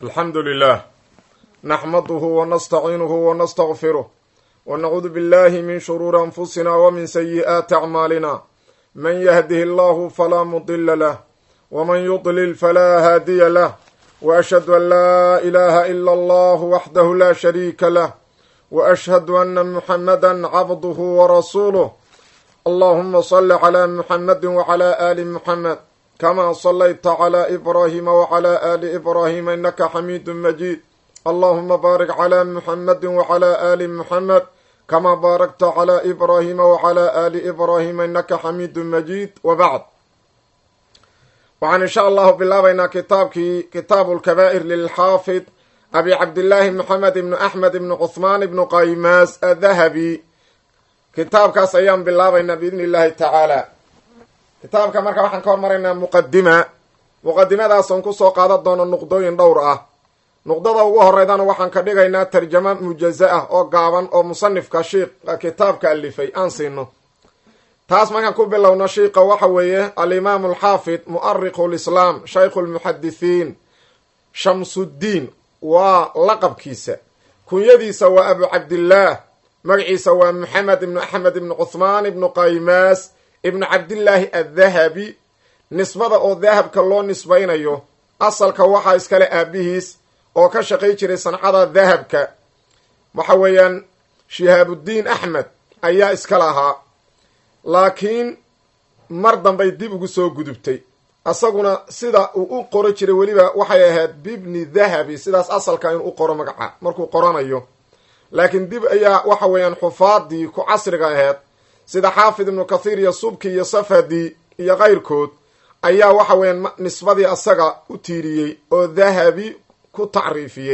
alxamdu lilah naxmaduhu wanastaciinuhu wanastaqfiruh wanacuudu billahi min shuruuri anfusina wmin sayi'aati acmaalina man yahdihi allahu falaa mudila lah wman yudlil falaa haadiya lah waashhadu an laa ilaha ila allah waxdahu la shariika lah waashhadu ana muxamada cabduhu warasuuluh allahuma sali cla muxamadi wcla ali muxamed kama salayta cla ibrahima wcla ali ibrahima inaka xamiidu majid allahuma baarik cla muxamadi wcla ali muxamed kama baarakta cla ibrahima wcla ali ibrahima inaka xamiidu majid wbacd waxaan insha allahu bilaabaynaa kitaabkii kitaabu lkabaa'ir lilxaafid abi cabdillaahi moxamed ibnu axmed ibnu cuhmaan ibnu qaymaas adahabi kitaabkaas ayaan bilaabaynaa biidni illahi tacaala kitaabka marka waxaan ka hormaraynaa muqadima muqadimadaasooon kusoo qaadan doono nuqdooyin dhowr ah nuqdada ugu horeydana waxaan ka dhigaynaa tarjama mujaza ah oo gaaban oo musanifka shiiqa kitaabka alifay aan siino taas markaan ku bilowno shiiqa waxa weeye alimaamu alxaafid mu'ariqu lislaam shaykhu lmuxadithiin shamsuddiin waa laqabkiisa kunyadiisa waa abu cabdillaah magaciisa waa moxamed ibnu axmed ibnu cuhmaan ibnu qaymaas ibnu cabdillaahi addahabi nisbada oo dahabka loo nisbaynayo asalka waxaa iskale aabihiis oo ka shaqay jiray sancada dahabka waxa weeyaan shihaabuddiin axmed ayaa iska lahaa laakiin mar dambay dib ugu soo gudubtay asaguna sida uu u qoro jiray weliba waxay ahayd bibni dahabi sidaas asalka inuu u qoro magaca markuu qoranayo laakiin dib ayaa waxa weeyaan xufaadii ku casriga aheyd sida xaafid ibnu kathiir iyo subki iyo safadi iyo kayrkood ayaa waxa weeyaan nisbadii asaga u tiiriyey oo dahabi ku tacriifiyey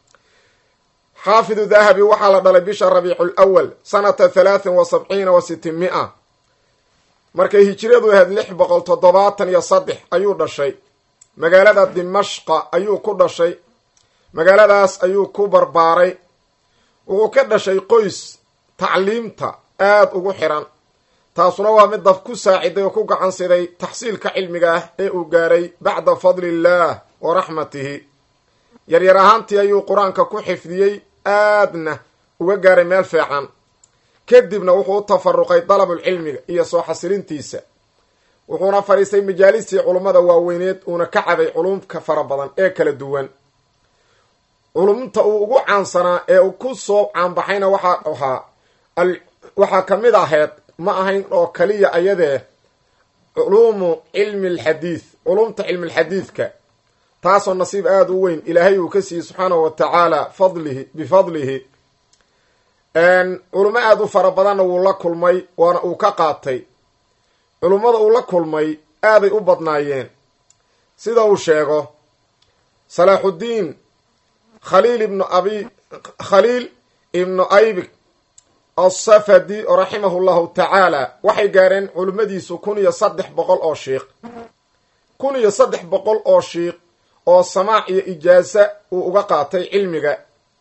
xaafidu dahabi waxaa la dhalay bisha rabiicu lwal sanata halaatin wa sabciina wa sitimia markay hijiradu ahayd lix boqol toddobaatan iyo saddex ayuu dhashay magaalada dimashqa ayuu ku dhashay magaaladaas ayuu ku barbaaray wuxuu ka dhashay qoys tacliimta aada ugu xiran taasuna waa mid daf ku saaciday oo ku gacan siday taxsiilka cilmiga ah ee uu gaaray bacda fadli illaah wa raxmatihi yaryar ahaantii ayuu qur-aanka ku xifdiyey aadna uga gaaray meel fiican kadibna wuxuu u tafaruqay dalabulcilmiga iyo soo xasilintiisa wuxuuna fadhiistay majaalistii culummada waaweyneed uuna ka cabay culumka fara badan ee kala duwan culumta uu ugu caansanaa ee uu ku soo caanbaxayna waxaa ahaa waxaa ka mid ahayd ma ahayn oo kaliya ayadee culuumu cilmi alxadiid culumta cilmialxadiidka taasoo nasiib aada u weyn ilaahay uu ka siiyey subxaanahu wa tacaala fadlihi bifadlihi culummo aada u fara badanna wuu la kulmay waana uu ka qaatay culummada uu la kulmay aaday u badnaayeen sida uu sheego salaaxuddiin khaliil ibnu abi khaliil ibnu aybik asafadi raximahu llahu tacaala waxay gaareen culimmadiisu kun iyo saddex boqol oo shiiq kun iyo saddex boqol oo shiiq oo samaac iyo ijaasa uu uga qaatay cilmiga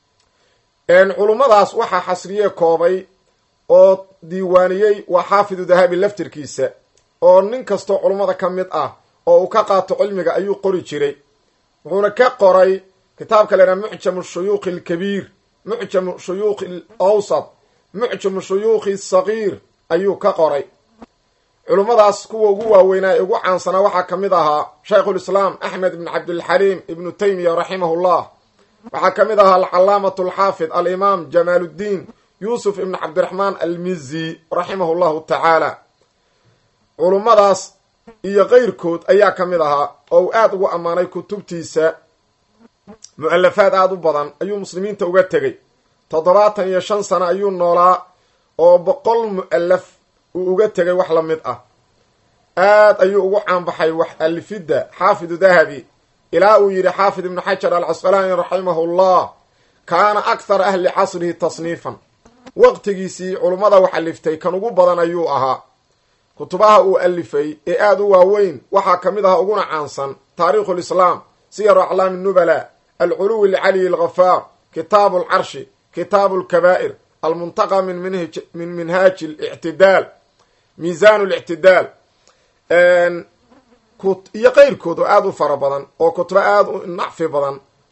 culummadaas waxaa xasriye koobay oo diiwaaniyey waa xaafidu dahabi laftirkiisa oo nin kastoo culummada ka mid ah oo uu ka qaato cilmiga ayuu qori jiray wuxuuna ka qoray kitaabka la yhaha mucjamu shuyuukhi alkabiir mucjamu shuyuukhi alawsat mucjamu shuyuukhi asagiir ayuu ka qoray culummadaas kuwa ugu waaweynaa ee ugu caansanaa waxaa ka mid ahaa shaykhulislaam axmed ibn cabdilxaliim ibnu taymiya raximahullah waxaa ka mid ahaa alcalaamatu alxaafid alimaam jamaaluddiin yuusuf ibn cabdiraxmaan almizi raximahu llahu tacaala culummadaas iyo keyrkood ayaa ka mid ahaa oo uu aada ugu ammaanay kutubtiisa mu-alafaad aada u badan ayuu muslimiinta uga tegey toddobaatan iyo shan sano ayuu noolaa oo boqol mu-alaf uu uga tegay wax la mid ah aad ayuu ugu caanbaxay wax alifidda xaafidu dahabi ilaa uu yidhi xaafid ibnu xajar alcasqalaani raximahu llah kaana akhara ahli casrihi tasniifan waqtigiisii culummada wax aliftay kan ugu badan ayuu ahaa kutubaha uu alifay ee aada u waaweyn waxaa ka mid ahaa uguna caansan taariikhu lislaam siyaru aclaami nubala alculuwi lcaliyi alghafaar kitaabu alcarshi kitaabu alkabaa'ir almuntaqa min min minhaaji alictidaal miisaan lictidaal iyo keyrkood oo aada u fara badan oo kutubo aada u nacfi badan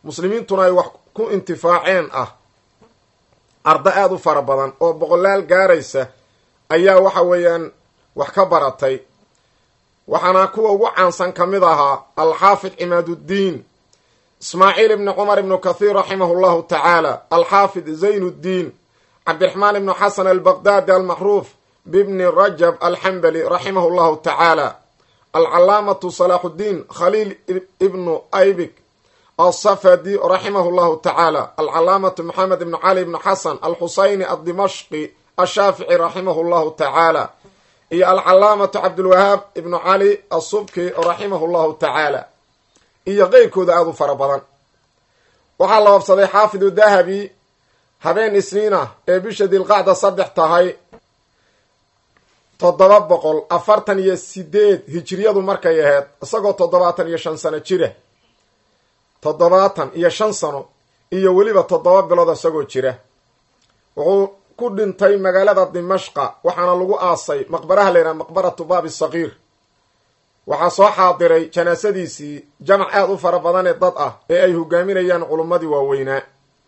muslimiintuna ay wax ku intifaaceen ah ardo aada u fara badan oo boqolaal gaaraysa ayaa waxa weeyaan wax ka baratay waxaana kuwa ugu caansan ka mid ahaa alxaafid cimaaduddiin ismaaciil ibni cumar ibnu kathiir raximahu llahu tacaala alxaafid zaynuddiin cabdiraxmaan ibnu xasan albaqdaadi almacruuf bibni rajab alxambali raximahu llahu tacaala alcalaamatu salaaxuddiin khaliil ibnu aybik alsafadi raximahu llahu tacaala alcalaamatu maxamed ibnu cali ibnu xasan alxusayni addimashqi ashaafici raximahu llahu tacaala iyo alcalaamatu cabdulwahaab ibnu cali asubki raximahu llahu tacaala iyo qeyrkooda aada u fara badan waxaa la wabsaday xaafidu dahabi habeen isniin ah ee bisha dilqacda saddex tahay toddoba boqol afartan iyo sideed hijiriyadu markay ahayd isagoo toddobaatan iyo shan sano jira toddobaatan iyo shan sano iyo weliba toddoba bilood isagoo jira wuxuu ku dhintay magaalada dimashqa waxaana lagu aasay maqbaraha layidhaha maqbaratu baabi sakiir waxaa soo xaadiray janaasadiisii jamac aada u fara badan ee dad ah ee ay hogaaminayaan culummadii waaweynaa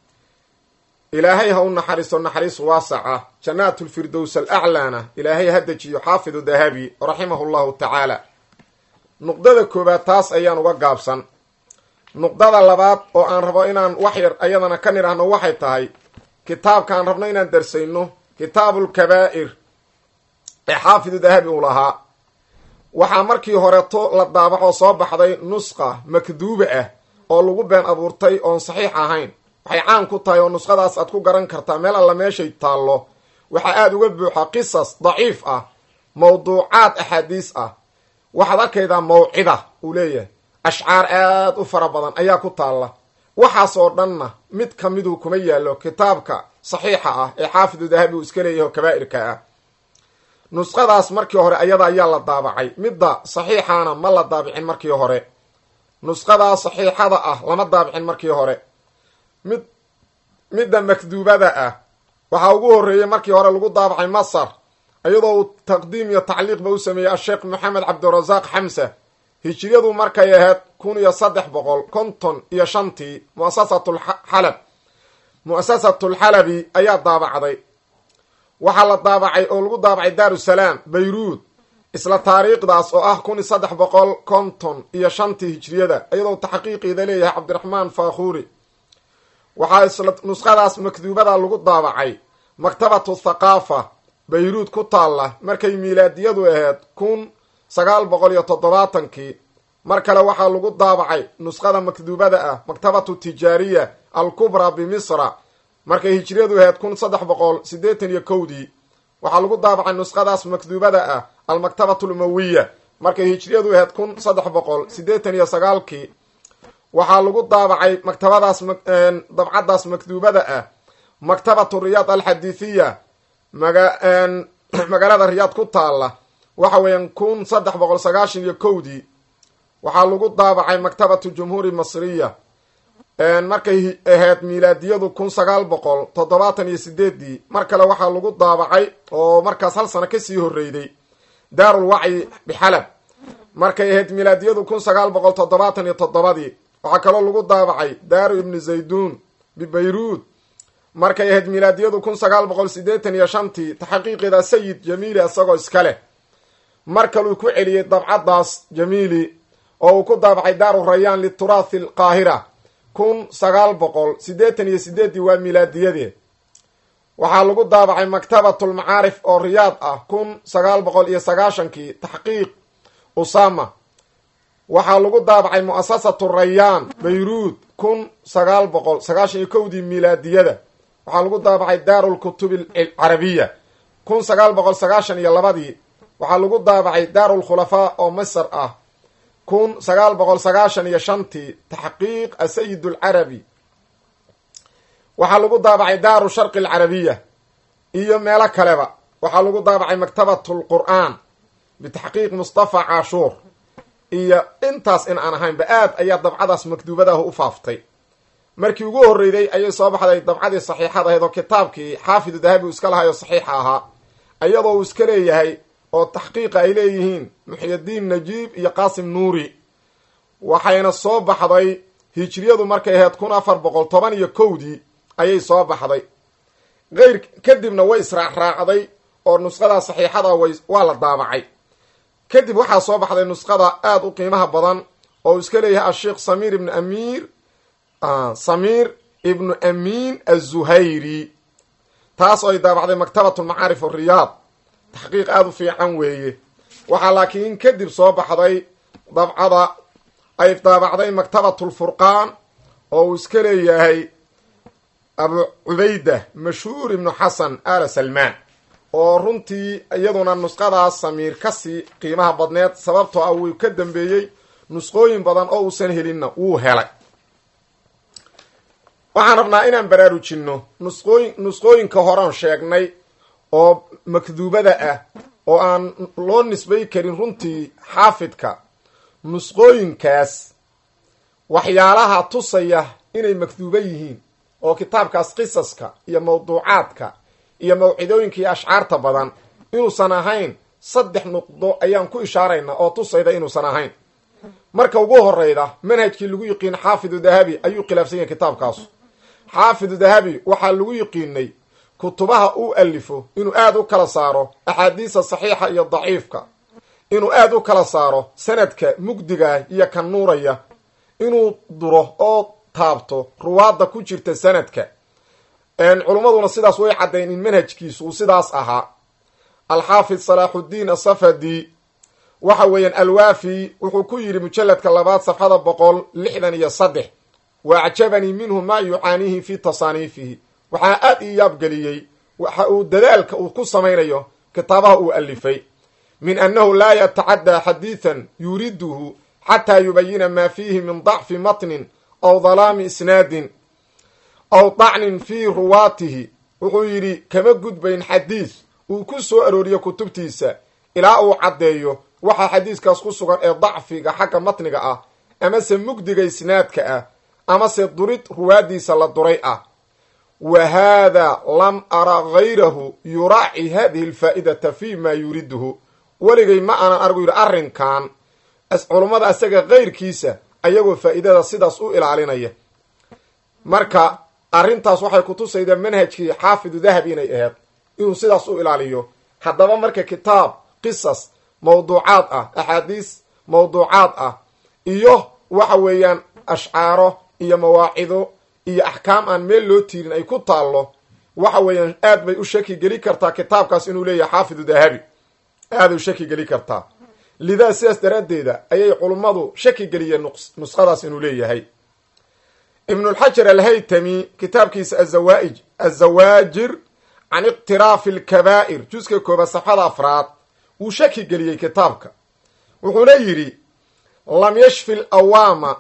ilaahay ha u naxariisto naxariis waasaca jannaatulfirdows alaclaana ilaahay ha dejiyo xaafidu dahabi raximahu llahu tacaala nuqdada koowaad taas ayaan uga gaabsan nuqdada labaad oo aan rabo inaan wax yar ayadana ka nidhaahno waxay tahay kitaabkaan rabno inaan darsayno kitaabulkabaa'ir ee xaafidu dahabi uu lahaa waxaa markii horeto la daabaxoo soo baxday nusqa makduuba ah oo lagu been abuurtay oon saxiix ahayn waxay caan ku tahay oo nusqadaas aad ku garan kartaa meel alla meeshay taallo waxaa aada uga buuxa qisas daciif ah mawduucaad axaadiis ah waxaad arkaydaa mawcida uu leeyahay ashcaar aada u fara badan ayaa ku taalla waxaas oo dhanna mid ka miduu kuma yaallo kitaabka saxiixa ah ee xaafidu dahabi uu iska leeyahay oo kabaa'irka ah nusqadaas markii hore ayada ayaa la daabacay midda saxiixaana ma la daabicin markii hore nusqadaa saxiixada ah lama daabicin markii hore mid midda makduubada ah waxaa ugu horreeyey markii hore lagu daabacay masar iyadoo uu taqdiim iyo tacliiqba u sameeyey asheekh maxamed cabdirasaaq xamsa hijiriyadu markay ahayd kun iyo saddex boqol konton iyo shantii muasasatulxalab mu'asasatulxalabi ayaa daabacday waxaa la daabacay oo lagu daabacay daarusalaam bayruud isla taariikhdaas oo ah kun iyo saddex boqol konton iyo shantii hijiriyada iyadoo taxqiiqiida leeyahay cabdiraxmaan faakhuuri waxaa isla nusqadaas makduubada lagu daabacay maktabatu thaqaafa bayruud ku taalla markay miilaadiyadu ahayd kun sagaal boqol iyo toddobaatankii mar kale waxaa lagu daabacay nusqada makduubada ah maktabatu tijaariya alkubraa bimisra markay hijriyadu ahayd kun saddex boqol siddeetan iyo kowdii waxaa lagu daabacay nusqadaas makduubada ah almaktabatu lumawiya markay hijriyadu ahayd kun saddex boqol siddeetan iyo sagaalkii waxaa lagu daabacay maktabadaas dabcaddaas makduubada ah maktabatu riyaad alxadiithiya maga magaalada riyaad ku taalla waxa weeyaan kun saddex boqol sagaashan iyo kowdii waxaa lagu daabacay maktabatu jumhuuri masriya markay ahayd miilaadiyadu kun sagaal boqol toddobaatan iyo sideedii mar kale waxaa lagu daabacay oo markaas hal sano kasii horreyday daarul wacyi bixalab markay ahayd miilaadiyadu kun sagaal boqol toddobaatan iyo toddobadii waxaa kaloo lagu daabacay daaru ibni zayduun bibayruud markay ahayd miilaadiyadu kun sagaal boqol siddeetan iyo shantii taxaqiiqeeda sayid jamiili isagoo iska leh mar kaluu ku celiyey dabcaddaas jamiili oo uu ku daabacay daaru rayaan lituraathi alqaahira kun sagaal boqol siddeetan iyo sideeddii waa miilaadiyadee waxaa lagu daabacay maktabatulmacaarif oo riyaad ah kun sagaal boqol iyo sagaashankii taxqiiq usama waxaa lagu daabacay mu'asasatu rayaan bayruud kun sagaal boqol sagaashan iyo kowdii miilaadiyada waxaa lagu daabacay daarulkutubi alcarabiya kun sagaal boqol sagaashan iyo labadii waxaa lagu daabacay daarulkhulafaa oo masar ah kun sagaal boqol sagaashan iyo shantii taxqiiq asayid alcarabi waxaa lagu daabacay daaru sharqi alcarabiya iyo meelo kaleba waxaa lagu daabacay maktabatu lqur'aan bitaxqiiq mustafa caashuur iyo intaas in aan ahaynba aad ayaa dabcadaas makduubadaah u faaftay markii ugu horreyday ayay soo baxday dabcadii saxiixad ahayd oo kitaabkii xaafidu dahabi uu iska lahay oo saxiixa ahaa iyadoo uu iska leeyahay oo taxqiiqa ay leeyihiin muxyadiin najiib iyo qaasim nuuri waxayna soo baxday hijriyadu markay ahayd kun afar boqol toban iyo kowdii ayay soo baxday eyr kadibna way israacraacday oo nusqada saxiixada way waa la daabacay kadib waxaa soo baxday nusqada aada u qiimaha badan oo uu iska leeyahay asheikh samir ibnu amiir samiir ibnu amiin azuhayri taas oo ay daabacday maktabat lmacaarif ariyaad taxqiiq aada u fiican weeye waxaa laakiin kadib soo baxday dabcada ay daabacday maktabat lfurqaan oo uu iska leeyahay abu cubayda mashhuur ibnu xasan ala salmaan oo runtii iyaduna nusqadaas samiir kasii qiimaha badneed sababtoo ah wuu ka dambeeyey nusqooyin badan oo uusan helinna wuu helay waxaan rabnaa inaan baraarujinno nusqooyin nusqooyinka horean sheegnay oo makduubada ah oo aan loo nisbay karin runtii xaafidka nusqooyinkaas waxyaalaha tusaya inay makduuba yihiin oo kitaabkaas qisaska iyo mawduucaadka iyo mawcidooyinka iyo ashcaarta badan inuusan ahayn saddex nuqdo ayaan ku ishaaraynaa oo tusayda inuusan ahayn marka ugu horeyda manhajkii lagu yiqiin xaafidu dahabi ayuu khilaafsan yahay kitaabkaasu xaafidu dahabi waxaa lagu yiqiinay kutubaha uu alifo inuu aada u kala saaro axaadiisa saxiixa iyo daciifka inuu aada u kala saaro sanadka mugdiga iyo ka nuuraya inuu duro oo taabto ruwaadda ku jirta sanadka culummaduna sidaas way caddayn in manhajkiisu uu sidaas ahaa alxaafid salaaxuddiin asafadi waxa weeyaan alwaafi wuxuu ku yidhi mujalladka labaad safxada boqol lixdan iyo saddex wa acjabanii minhu maa yucaaniihi fi tasaaniifihi waxaa aada ii yaabgeliyey waxa uu dadaalka uu ku samaynayo kitaabaha uu alifay min annahu laa yatacaddaa xadiidan yuriduhu xataa yubayina maa fiihi min dacfi matnin aw dalaami isnaadin aw dacnin fii ruwaatihi wuxuu yidhi kama gudbayn xadiis uu ku soo arooriyo kutubtiisa ilaa uu caddeeyo waxaa xadiiskaas ku sugan ee dacfiga xagga matniga ah amase mugdiga isnaadka ah amase durid ruwaadiisa la duray ah wa haada lam ara gayrahu yuraaci hadihi alfaa'idata fi ma yuriduhu weligay ma aanan argu yidhi arrinkan culummada isaga kayrkiisa ayagoo faa'iidada sidaas u ilaalinaya marka arrintaas waxay kutusaydaa manhajkii xaafidu dahabi inay aheyd inuu sidaas u ilaaliyo haddaba marka kitaab qisas mawduucaad ah axaadiis mawduucaad ah iyo waxa weeyaan ashcaaro iyo mawaacido iyo axkaam aan meel loo tiirin ay ku taallo waxa weeyaan aad bay u shaki geli kartaa kitaabkaas inuu leeyahay xaafidu dahabi aaday u shaki geli kartaa lidaa sidaas daraaddeeda ayay culummadu shaki geliyeen nuskhadaas inuu leeyahay ibnulxajar alhaytami kitaabkiisa azawaaij azawaajir can iqtiraafi alkabaa'ir juska koobaad safxada afraad wuu shaki geliyey kitaabka wuxuuna yidhi lam yashfi lawaama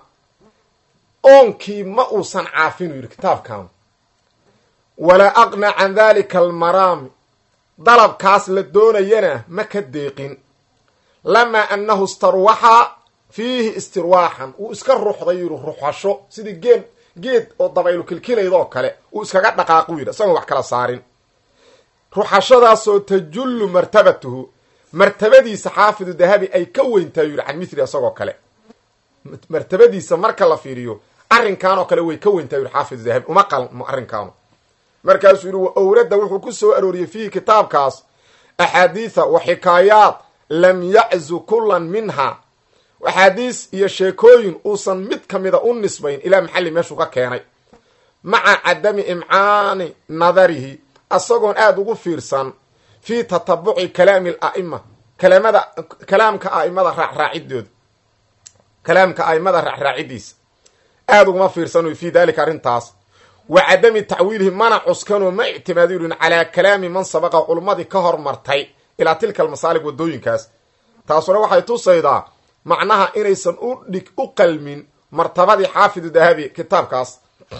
oonkii ma uusan caafinu yidhi kitaabkan walaa aqna can dalika almaraami dalabkaas la doonayana ma ka deeqin lamaa annahu istarwaxa fiihi istirwaaxan uu iska ruxday yidhi ruxasho sidii geed geed oo dabaylu kilkilayd oo kale uu iskaga dhaqaaqu yidhi isagoon wax kala saarin ruxashadaasoo tajullu martabatuhu martabadiisa xaafidu dahabi ay ka weyntahay yidhi can mithli isagoo kale martabadiisa marka la fiiriyo arrinkan oo kale way ka weyntahay yidhi xaafidu dahabi uma qalmo arrinkaanu markaasuu yidhi wa owradda wuxuu ku soo arooriyey fiihi kitaabkaas axaadiitha wa xikaayaat lam yaczu kullan minha axaadiis iyo sheekooyin uusan mid ka mida u nisbayn ilaa maxalli meeshuu ka keenay maca cadami imcaani nadarihi asagoon aada ugu fiirsan fii tatabuci kalaami ala'ima kalaamada kalaamka a'imada raacraacidooda kalaamka a'imada raacraacidiisa aada uguma fiirsan fii dalika arrintaas wa cadami tacwiilihi mana cuskanoo ma ictimaadi yuhin calaa kalaami man sabaqa culummadii ka hormartay ilaa tilka almasaalig waddooyinkaas taasuna waxay tusaydaa macnaha inaysan u dhig u qalmin martabadii xaafidu dahabi kitaabkaas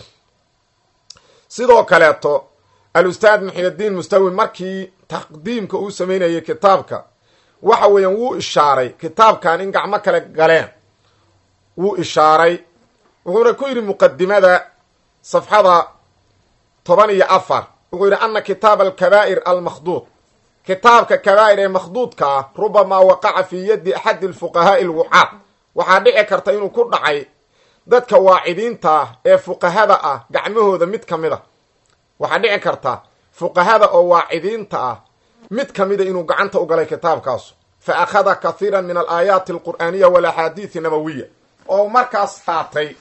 sidoo kaleeto al-ustaad muxiyadiin mustawi markii taqdiimka uu samaynayay kitaabka waxa weeyaan wuu ishaaray kitaabkan in gacmo kale galeen wuu ishaaray wuxuuna ku yidhi muqadimada safxada toban iyo afar wuxuu yidhi ana kitaaba alkabaa'ir almakhduud kitaabka kabaa'ir ee makhduudka ah rubamaa waqaca fii yaddi axadi alfuqahaa'i alwucaad waxaa dhici karta inuu ku dhacay dadka waacidiinta ah ee fuqahada ah gacmahooda mid ka mid a waxaa dhici karta fuqahada oo waacidiinta ah mid ka mida inuu gacanta u galay kitaabkaasu fa akhada kathiira min alaayaati alqur'aaniya walaxaadiidi nabawiya oo markaas qaatay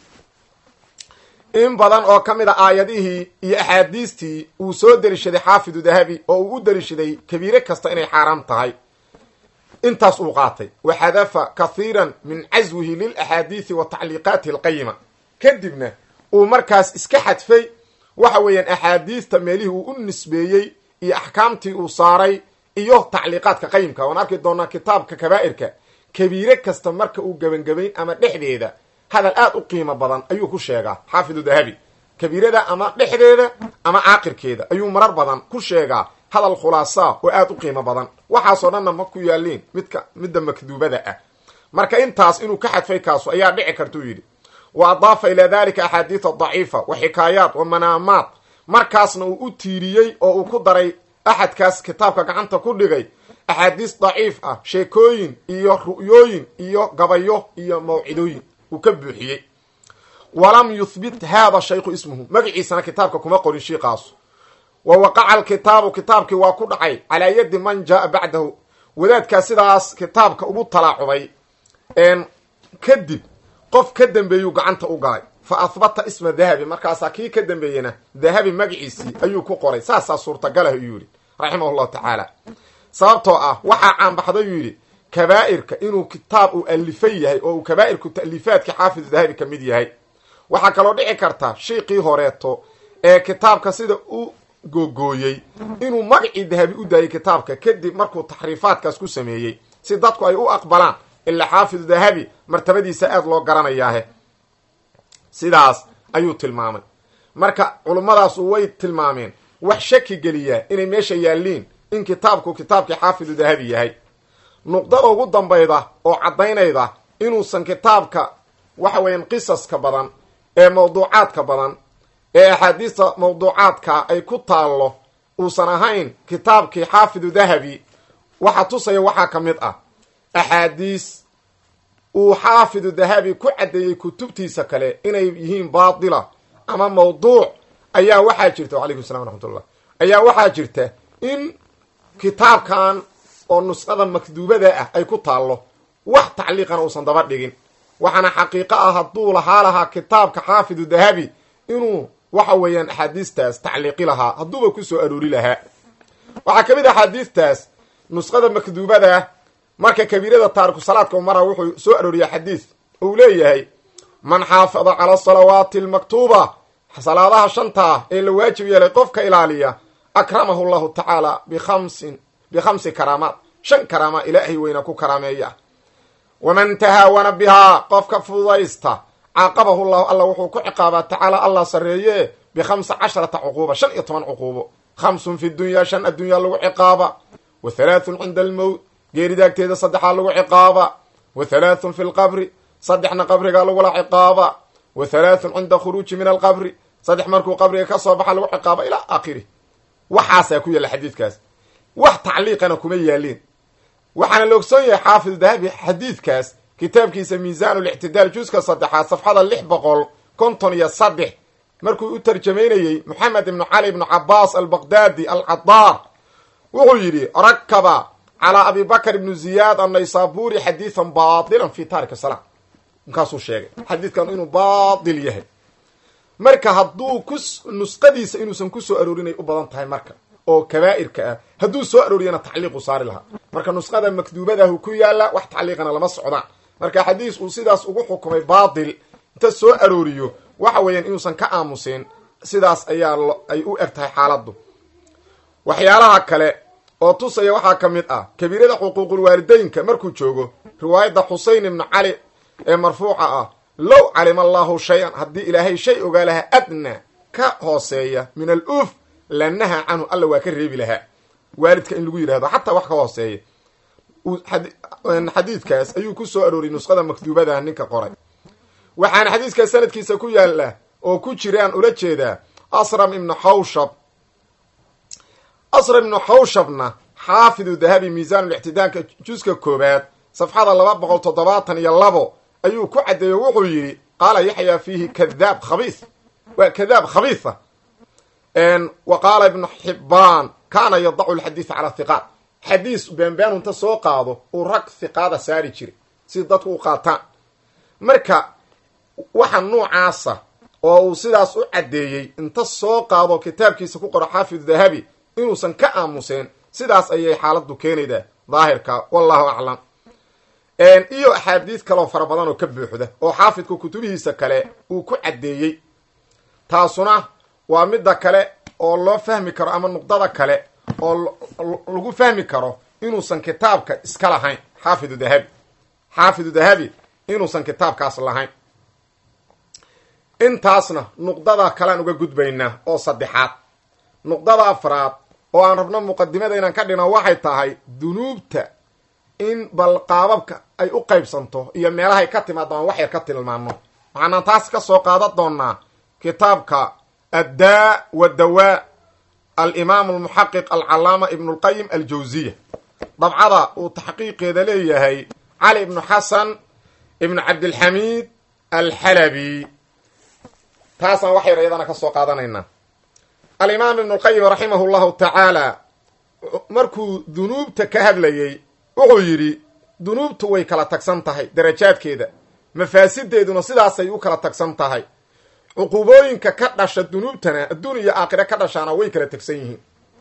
in badan oo ka mid a aayadihii iyo axaadiistii uu soo deliishaday xaafidu dahabi oo uu u deliishaday kabiire kasta inay xaaraam tahay intaas uu qaatay wa xadafa kathiiran min caswihi lilaxaadiidi wa tacliiqaatihi alqayima kadibna uu markaas iska xadfay waxa weeyaan axaadiista meelihii uu u nisbeeyey iyo axkaamtii uu saaray iyo tacliiqaadka qayimka waan arki doonaa kitaabka kabaa'irka kabiire kasta marka uu gebangebayn ama dhexdeeda hadal aad u qiimo badan ayuu ku sheegaa xaafidu dahabi kabiirada ama dhexdeeda ama caaqirkeeda ayuu marar badan ku sheegaa hadal khulaasaa oo aad u qiimo badan waxaasoo dhanna ma ku yaaliin midka midda makduubada ah marka intaas inuu ka xadfay kaasu ayaa dhici kartuu yidhi wa adaafa ilaa dalika axaadiida daciifa wa xikaayaat wa manaamaat markaasna uu u tiiriyey oo uu ku daray axadkaas kitaabka gacanta ku dhigay axaadiis daciif ah sheekooyin iyo ru'yooyin iyo gabayo iyo mawcidooyin uu ka buuxiyey walam yuhbit haada shaykhu ismuhu magaciisana kitaabka kuma qorin shiiqaasu wa waqaca alkitaabu kitaabkii waa ku dhacay calaa yadi man jaaa bacdahu wadaadkaa sidaas kitaabka ugu talaacubay kadib qof ka dambeeyuu gacanta u galay fa ahbata isma dahabi markaasaa kii ka dambeeyena dahabi magaciisii ayuu ku qoray saasaa suurtagalah ayuu yidhi raximah llahu tacaala sababtoo ah waxaa caanbaxday yuu yidhi kabaa'irka inuu kitaab uu alifay yahay oo uu kabaa'irku ta'liifaadka xaafidu dahabi ka mid yahay waxaa kaloo dhici karta shiiqii horeeto ee kitaabka sida u googooyey inuu magacii dahabi u daayay kitaabka kadib markuu taxriifaadkaas ku sameeyey si dadku ay u aqbalaan ilaa xaafidu dahabi martabadiisa aada loo garanayaahe sidaas ayuu tilmaamay marka culummadaas way tilmaameen wax shaki geliyaa inay meesha yaalliin in kitaabku kitaabkii xaafidu dahabi yahay nuqdada ugu dambayda oo caddaynayda inuusan kitaabka waxa weeyaan qisaska badan ee mawduucaadka badan ee axaadiista mawduucaadka ay ku taallo uusan ahayn kitaabkii xaafidu dahabi waxa tusaya waxaa ka mid ah axaadiis uu xaafidu dahabi ku caddeeyey kutubtiisa kale inay yihiin baatila ama mawduuc ayaa waxaa jirta wacalaykum salam waraxmatullah ayaa waxaa jirta in kitaabkan oo nusqada makduubada ah ay ku taallo wax tacliiqana uusan daba dhigin waxaana xaqiiqo ah hadduu lahaa lahaa kitaabka xaafidu dahabi inuu waxa weeyaan axaadiistaas tacliiqi lahaa hadduuba ku soo aroori lahaa waxaa ka mid a axaadiistaas nusqada makduubada marka kabiirada taariku salaadka umara wuxuu soo arooriyaa xadiis uu leeyahay man xaafada cala asalawaati almaktuuba salaadaha shantaa ee la waajib yeelay qofka ilaaliya akramahu llahu tacaala bikhamsin bikhamsi karaamaat shan karaama ilaahay weyna ku karaameeya waman tahaawana bihaa qofka fududaysta caaqabahu llahu alla wuxuu ku ciqaabaa tacaala allah sarreeye bikhamsa casharata cuquuba shan iyo toban cuquubo khamsun fi dunyaa shan addunyaa lagu ciqaaba wa halaathun cinda almowt geeridaagteeda saddexaa lagu ciqaaba wa halaathun fi lqabri saddexna qabrigaa lagula ciqaaba wa halaathun cinda khuruuji min alqabri saddex markuu qabriga ka soo baxa lagu ciqaaba ilaa aakhiri waxaasaa ku yaalla xadiidkaas wax tacliiqana kuma yaalin waxaana la ogsoon yahay xaafid dahabi xadiidkaas kitaabkiisa miisaan lictidaal juska saddexaad safxada lix boqol konton iyo saddex markuu u tarjamaynayey moxamed ibnu cali ibnu cabaas albaqdaadi alcadaar wuxuu yidhi rakaba calaa abi bakr ibnu ziyaad annaysaburi xadiidan baatilan fi taariki salaa markaasuu sheegay xadiidkan inuu baatil yahay marka hadduu ku nusqadiisa inuusan ku soo aroorinay u badan tahay marka oo kabaa'irka ah hadduu soo arooriyana tacliiqu saari lahaa marka nusqada makduubadahu ku yaalla wax tacliiqana lama socdaan marka xadiis uu sidaas ugu xukumay baatil inta soo arooriyo waxa weeyaan inuusan ka aamusin sidaas ayaa ay u eg tahay xaaladdu waxyaalaha kale oo tusaya waxaa ka mid ah kabiirada xuquuqulwaalideynka markuu joogo riwaayadda xusein ibnu cali ee marfuuca ah low calima allahu shay-an haddii ilaahay shay ogaa lahaa adna ka hooseeya min al uf lanaha canhu alla waa ka reebi lahaa waalidka in lagu yidhahdo xataa wax ka hooseeya xadiidkaas ayuu ku soo arooriyay nusqada makduubada ninka qoray waxaana xadiiskaas sanadkiisa ku yaalla oo ku jiraan ula jeedaa asram ibnu xawshab asram ibnu xawshabna xaafidu dahabi miisaanulixtidaanka juska koobaad safxada laba boqol toddobaatan iyo labo ayuu ku caddeeyo wuxuu yidhi qaala yaxya fiihi kadaab khabiis waa kadaab khabiisa wa qaala ibnu xibbaan kaana yadacu lxadiisa calaa hiqaat xadiis beenbeen inta soo qaado uu rag hiqaada saari jiray si dadku u qaataan marka waxa nuucaasa oo uu sidaas u caddeeyey inta soo qaado kitaabkiisa ku qoro xaafid dahabi inuusan ka aamuseen sidaas ayay xaaladdu keenaydaa daahirka wallahu aclam iyo axaadiis kaleoo fara badan oo ka buuxda oo xaafidka kutubihiisa kale uu ku caddeeyey taasuna waa midda kale oo loo fahmi karo ama nuqdada kale oo lagu fahmi karo inuusan kitaabka iska lahayn xaafidu dahabi xaafidu dahabi inuusan kitaabkaas lahayn intaasna nuqdada kalean uga gudbaynaa oo saddexaad nuqdada afraad oo aan rabno muqadimada inaan ka dhino waxay tahay dunuubta in bal qaababka ay u qaybsanto iyo meelahay ka timaado aan wax yar ka tilmaano waxaanaan taas ka soo qaadan doonaa kitaabka addaa wadawaa alimaam almuxaqiq alcalaama ibnu lqayim aljawziya dabcada uu taxqiiqeeda leeyahay cali ibnu xasan ibnu cabdilxamiid alxalabi taasaan wax yar iyadana ka soo qaadanaynaa alimaam ibnu lqayim raximahu llahu tacaala markuu dunuubta ka hadlayey wuxuu yidhi dunuubtu way kala tagsan tahay darajaadkeeda mafaasideeduna sidaasay u kala tagsan tahay cuqubooyinka ka dhasha dunuubtana adduun iyo aakhire ka dhashaana way kala tagsan yihiin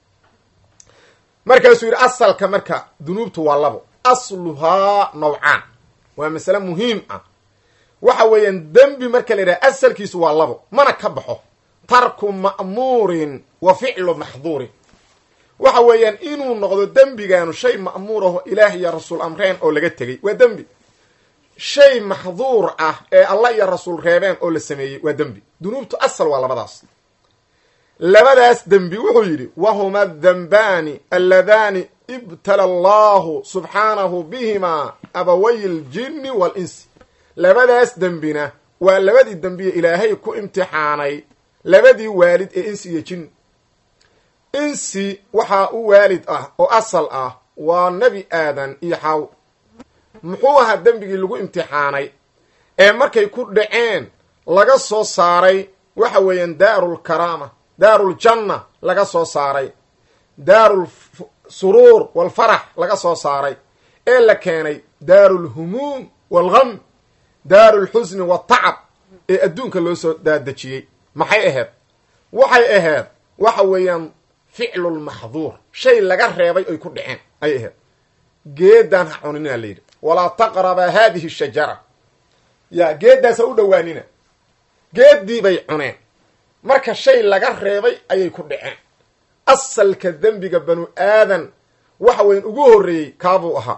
markaasuu yidhi asalka marka dunuubtu waa labo asluhaa nawcaan waa masale muhiim ah waxa weeyaan dembi marka la yidhaha asalkiisu waa labo mana ka baxo tarku ma'muurin wa ficlu maxduurin waxa weeyaan inuu noqdo dembigaanu shay ma'muur aho ilaah iyo rasuul amreen oo laga tegey waa dembi shay maxduur ah ee allah iyo rasuul reebeen oo la sameeyey waa dembi dunuubtu asal waa labadaas labadaas dembi wuxuu yidhi wahuma adambaani alladaani ibtala allahu subxaanahu bihimaa abaway ljinni waalinsi labadaas dembina waa labadii dembiye ilaahay ku imtixaanay labadii waalid ee insi iyo jin insi waxaa u waalid ah oo asal ah waa nebi aadan iyo xaw muxuu ahaa dembigii lagu imtixaanay ee markay ku dhaceen laga soo saaray waxa weeyaan daarulkaraama daaruljanna laga soo saaray daarul suruur walfarax laga soo saaray ee la keenay daarulhumuum walgham daarulxusni waltacab ee adduunka loo soo daadejiyey maxay ahayd waxay ahayd waxa weeyaan ficlulmaxduur shay laga reebay oy ku dhaceen ayay ahayd geedaan ha cunina la yidhi walaa taqrabaa haadihi shajara ya geeddaasa u dhowaanina geeddii bay cuneen marka shay laga reebay ayay ku dhaceen asalka dembiga banu aadan waxa weyan ugu horreeyey kaabuu ahaa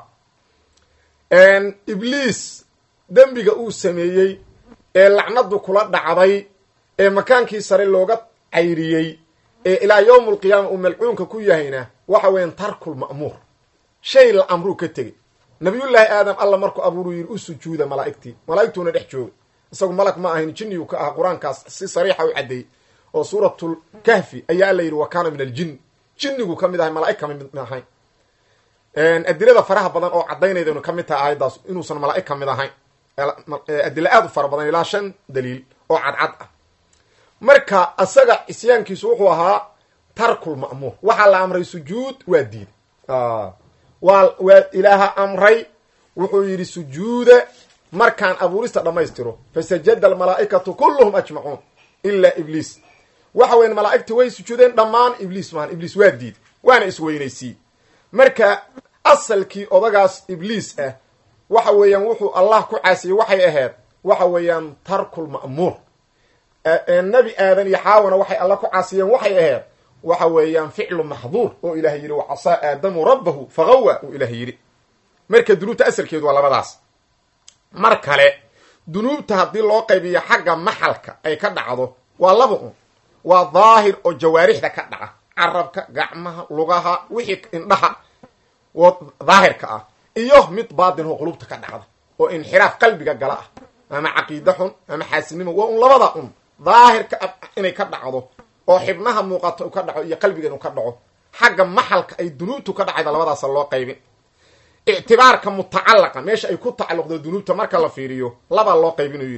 ibliis dembiga uu sameeyey ee lacnadu kula dhacday ee makaankii sare looga cayriyey ee ilaa yowm alqiyaama uu malcuunka ku yahayna waxa weeyaan tarkul ma'muur shay la amruu ka tegey nabiyullaahi aadam alla markuu abuuruu yidhi u sujuuda malaa'igtii malaa'igtuuna dhex joogay isagu malag ma ahayn jinniyuu ka ahaa qur-aankaas si sariixa u caddeeyey oo suuratul kahfi ayaa alla yidhi wa kaana min aljin jinnigu ka mid ahay malaa'ig kama mid ahayn adilada faraha badan oo caddaynayda inu ka mid tahay aayaddaas inuusan malaa'ig ka mid ahayn adilo aad u fara badan ilaa shan daliil oo cadcad ah marka isaga isyaankiisu wuxuu ahaa tarkul ma'muur waxaa la amray sujuud waa diiday waa waa ilaaha amray wuxuu yidhi sujuuda markaan abuurista dhammaystiro fasajada almalaa'ikatu kulluhum ajmacuun ilaa ibliis waxa weyan malaa'igta way sujuudeen dhammaan ibliis maahan ibliis waa diiday waana isweynaysiiyey marka asalkii odagaas ibliis ah waxa weeyaan wuxuu allah ku caasiyey waxay ahayd waxa weeyaan tarkul ma'muur nebi aadan iyo xaawana waxay alla ku caasiyeen waxay ahayd waxa weeyaan ficlu maxduur oo ilaah yidhi wa casaa aadamu rabbahu fagawa uu ilaah yidhi marka dunuubta asalkeedu waa labadaas mar kale dunuubta haddii loo qaybiyo xagga maxalka ay ka dhacdo waa laba un waa daahir oo jawaarixda ka dhaca carabka gacmaha lugaha wixii indhaha oo daahirka ah iyo mid baatin oo qulubta ka dhacda oo inxiraaf qalbiga gala ah ama caqiida xun ama xaasinimo waa un labada un daahirka inay ka dhacdo oo xibnaha muuqato ka dhaco iyo qalbiga inuu ka dhaco xagga maxalka ay dunuubtu ka dhacayda labadaasa loo qaybin ictibaarka mutacalaqa meesha ay ku tacalluqdo dunuubta marka la fiiriyo labaa loo qaybinuu yidhi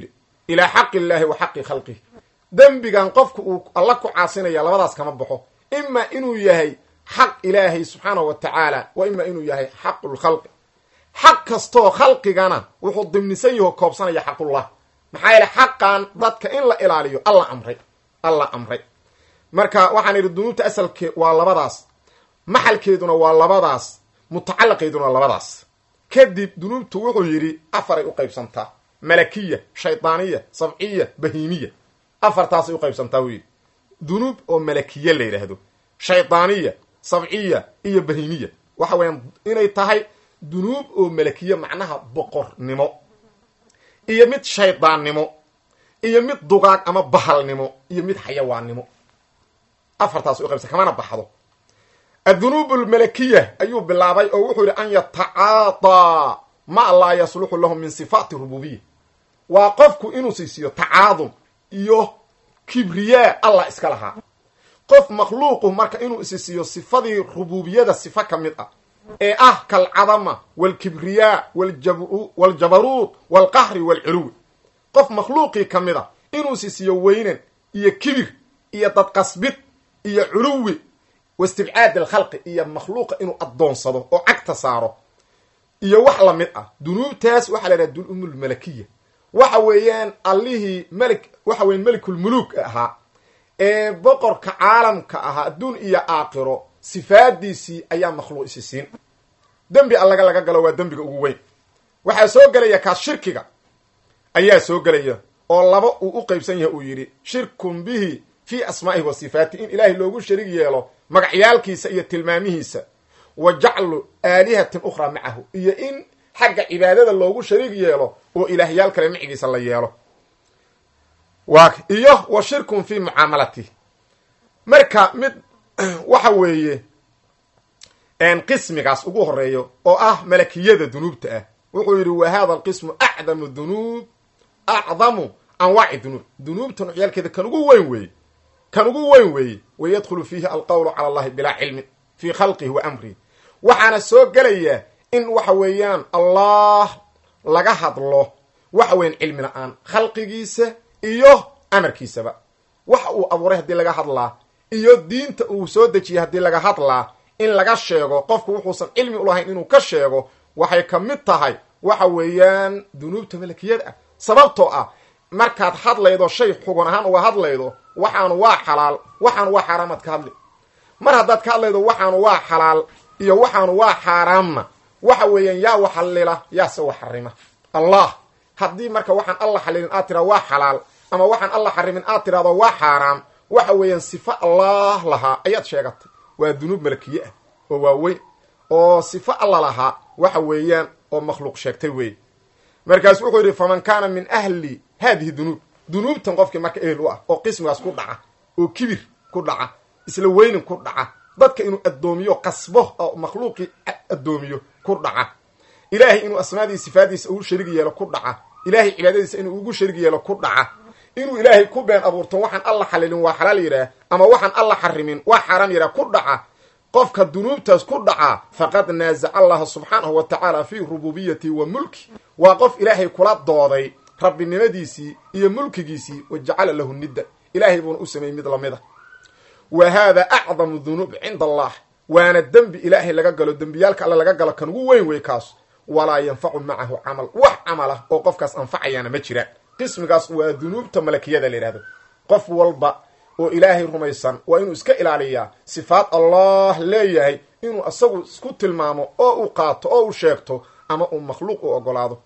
ilaa xaqi illaahi wa xaqi khalqihi dembigan qofku uu alla ku caasinaya labadaas kama baxo ima inuu yahay xaq ilaahay subxaanahu wa tacaala wa ima inuu yahay xaqulkhalqi xaq kastoo khalqigana wuxuu dimnisan yaho koobsanaya xaqullah maxaa yeele xaqan dadka in la ilaaliyo alla amray alla amray marka waxaan idhi dunuubta asalke waa labadaas maxalkeeduna waa labadaas mutacalaqeeduna waa labadaas kadib dunuubtu wuxuu yidhi afaray u qaybsantaa malakiya shaydaaniya sabciya bahiimiya afartaasay u qaybsantaa wuu yidhi dunuub oo malakiya la yidhaahdo shaydaaniya sabciya iyo bahiimiya waxa weeyaan inay tahay dunuub oo malakiya macnaha boqornimo iyo mid shaydaannimo iyo mid dugaag ama bahalnimo iyo mid xayawaannimo afartaas u qaybsan kamana baxdo addunuub almalakiya ayuu bilaabay oo wuxuu yidhi an yatacaadaa ma laa yasluxu lahu min sifaati rububiya waa qofku inuu siisiyo tacaadum iyo kibriyaa allah iska lahaa qof makhluuqu marka inuu isisiiyo sifadii rububiyada sifa ka mid ah ee ah kalcadama walkibriyaa waljabaruud walqahri walculuwi qof makhluuqii ka mid a inuu sisiiyo weynan iyo kibir iyo dadqasbid iyo culuwi waistibcaad alkhalqi iyo makhluuqa inuu addoonsado oo cagta saaro iyo wax la mid ah dunuubtaas waxaa la yidhaha dunumulmalakiya waxa weeyaan allihii malik waxa weyan melikulmuluuk ahaa ee boqorka caalamka ahaa adduun iyo aakhiro sifaadiisii ayaa makhluuq isi siin dembi allaga laga galo waa dembiga ugu weyn waxaa soo gelaya kaas shirkiga ayaa soo gelaya oo laba uu u qeybsan yahay uu yidhi shirkun bihi fii asmaa'ihi wa sifaati in ilaahay loogu sharig yeelo magacyaalkiisa iyo tilmaamihiisa wa jaclu aalihatin ukhraa macahu iyo in xagga cibaadada loogu sharig yeelo oo ilaahyaal kale micigiisa la yeelo waa iyo wa shirkun fii mucaamalatihi marka mid waxa weeye qismigaas ugu horeeyo oo ah malakiyada dunuubta ah wuxuu yidhi wa hada alqismu acdamu dunuub acdamu anwaaci dunuub dunuubta nucyaalkeeda kan ugu weyn weeye kan ugu weyn weeye wayadkhulu fiihi alqowlu cala allahi bilaa cilmin fii khalqihi wa amrihi waxaana soo gelaya in waxa weeyaan allah laga hadlo waxa weyan cilmi la-aan khalqigiisa iyo amarkiisaba waxa uu abuuray haddii laga hadlaa iyo diinta uu soo dejiyay haddii laga hadlaa in laga sheego qofku wuxuusan cilmi ulahayn inuu ka sheego waxay ka mid tahay waxa weeyaan dunuubta malakiyada ah sababtoo ah markaad hadlaydo shay xugun ahaan uga hadlaydo waxaanu waa xalaal waxaanu waa xaaraamaad ka hadli mar haddaad ka hadlaydo waxaanu waa xalaal iyo waxaanu waa xaaraamna waxa weeyaan yaa waxallila yaase wax xarima allah haddii marka waxaan alla xalilin aad tiraa waa xalaal ama waxaan alla xarimin aad tiraado waa xaaraam waxa weeyaan sifo allah lahaa ayaad sheegatay waa dunuub malakiye ah oo waaweyn oo sifo alla lahaa waxa weeyaan oo makhluuq sheegtay weeye markaasu wuxuu yidhi faman kaana min ahli haadihi dunuub dunuubtan qofkii marka ehel u ah oo qismigaas ku dhaca oo kibir ku dhaca isla weynin ku dhaca dadka inuu addoomiyo qasbo oo makhluuqii addoomiyo ku dhaca ilaahay inuu asmaadii sifaadiisa ugu sharig yeelo ku dhaca ilaahay cibaadadiisa inuu ugu sharig yeelo ku dhaca inuu ilaahay ku been abuurto waxaan alla xalilin waa xalaal yidhaah ama waxaan alla xarimin waa xaaraam yidhaah ku dhaca qofka dunuubtaas ku dhacaa faqad naasaca allaha subxaanahu wa tacaala fii rububiyati wa mulki waa qof ilaahay kula dooday rabbinimadiisii iyo mulkigiisii wa jacala lahu nidda ilaahay buuna u sameeyey mid lamid a wa haada acdamu dunuub cinda allah waana dembi ilaahay laga galo dembiyaalka alle laga galo kan ugu weyn wey kaas walaa yanfacu macahu camal wax camal ah oo qofkaas anfacayaana ma jiraan qismigaas waa dunuubta malakiyada la yidhahdo qof walba oo ilaahay rumaysan waa inuu iska ilaaliyaa sifaad allah leeyahay inuu isagu isku tilmaamo oo uu qaato oo uu sheegto ama uu makhluuq u ogolaado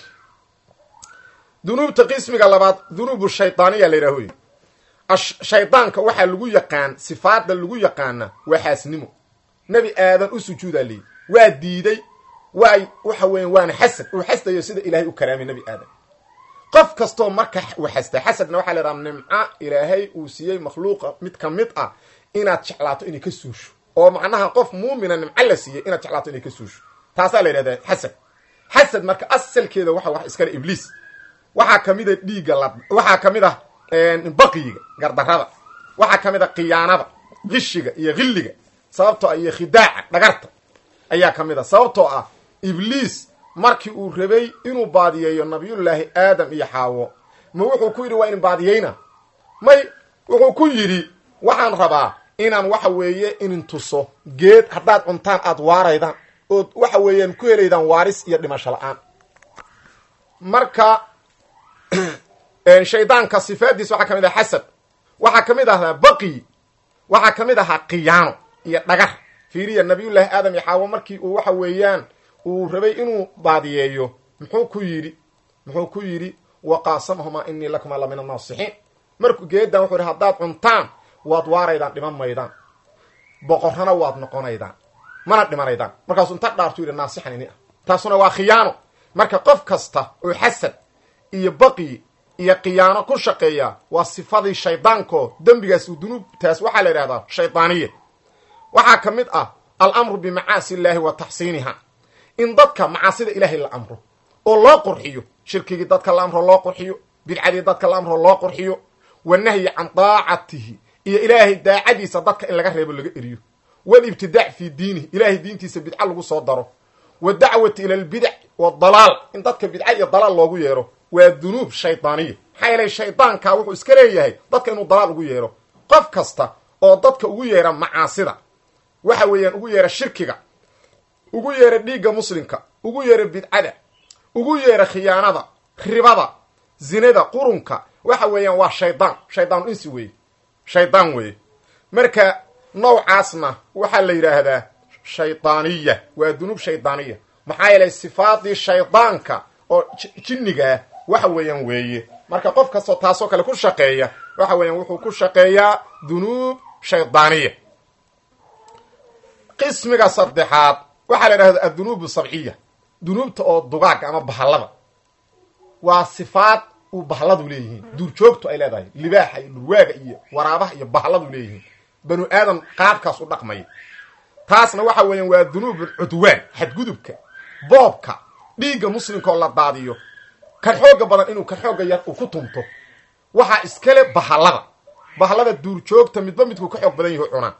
dunuubta qismiga labaad dunuubu shaydaaniya la yidhaho shaydaanka waxaa lagu yaqaan sifaada lagu yaqaana waa xaasnimo nebi aadan u sujuudaa leeyi waa diiday waa waxa weya waana xasad uu xasdayo sida ilaahay u karaamay nebi aadan qof kastoo marka uu xasda xasadna waxaa la yidhaha nimco ilaahay uu siiyey makhluuqa mid ka mid ah inaad jeclaato inay ka suusho oo macnaha qof muumina nimco la siiyey inaad jeclaato inay ka suusho taasaa la yidhahdaa xasad xasad marka asalkeeda waxa wax iskale ibliis waxaa kamid a dhiigga la waxaa kamid ah baqiyiga gardarada waxaa kamid a khiyaanada qishiga iyo hilliga sababtoo ah iyo khidaaca dhagarta ayaa kamid a sababtoo ah ibliis markii uu rabay inuu baadiyeeyo nabiyullaahi aadam iyo xaawo ma wuxuu ku yidhi waa in baadiyeyna may wuxuu ku yidhi waxaan rabaa inaan waxa weeye inin tuso geed haddaad cuntaan aada waaraydaan ood waxa weeyaan ku helaydaan waaris iyo dhimasho la-aan marka shaydaanka sifaadiisa waxaa ka mid aha xasad waxaa ka mid ahaa baqi waxaa ka mid ahaa khiyaano iyo dhagar fiiriya nabiyullaahi aadam iyo xaawo markii uu waxa weeyaan uu rabay inuu baadiyeeyo muxuu ku yidhi muxuu ku yidhi waqaasamahumaa inii lakumaa la min annaasixiin markuu geedan wuxuu yidhi haddaad cuntaan waad waaraydaan dhiman maydaan boqorrana waad noqonaydaan mana dhimanaydaan markaasuu inta dhaartu yidhi naasixan ini ah taasuna waa khiyaano marka qof kasta oo xasad iyo baqi iyo khiyaano ku shaqeeya waa sifadii shaydaanko dembigaas uu dunuubtaas waxaa la yidhahdaa shaydaaniya waxaa ka mid ah alamru bimacaasi illaahi wa taxsiiniha in dadka macaasida ilaahay la amro oo loo qurxiyo shirkigii dadka la amro loo qurxiyo bidcadii dadka la amro loo qurxiyo wanahyi can daacatihi iyo ilaahay daacadiisa dadka in laga reebo laga eriyo walibtidaac fii diinihi ilaahay diintiisa bidca lagu soo daro wadacwati ila albidac wadalaal in dadka bidca iyo dalaal loogu yeero waa dunuub shaydaaniya maxaa yeelay shaydaanka wuxuu iska leeyahay dadka inuu dalaal ugu yeero qof kasta oo dadka ugu yeera macaasida waxa weeyaan ugu yeera shirkiga ugu yeera dhiigga muslimka ugu yeera bidcada ugu yeera khiyaanada ribada zinada qurunka waxa weeyaan waa shaydaan shaydaan insi weeye shaydaan weeye marka nawcaasna waxaa la yidhaahdaa shaydaaniya waa dunuub shaydaaniya maxaa yeelay sifaadii shaydaanka oo jinnigaa waxa weeyaan weeye marka qof kastoo taasoo kale ku shaqeeya waxa weeyaan wuxuu ku shaqeeyaa dunuub shaydaaniya qismiga saddexaad waxaa la yidhahda addunuub sabciya dunuubta oo dugaaga ama bahallada waa sifaad uu bahalladu leeyihiin duurjoogtu ay leedahay libaaxa iyo dhurwaaga iyo waraabaha iyo bahalladu leeyihiin banu aadam qaabkaas u dhaqmaya taasna waxa weeyaan waa dunuubul cudwaan xadgudubka boobka dhiigga muslimka oo la daadiyo kan xooga badan inuu kan xooga yar uu ku tunto waxaa iskale bahallada bahallada duurjoogta midba midkuu ka xoog badan yahu cunaa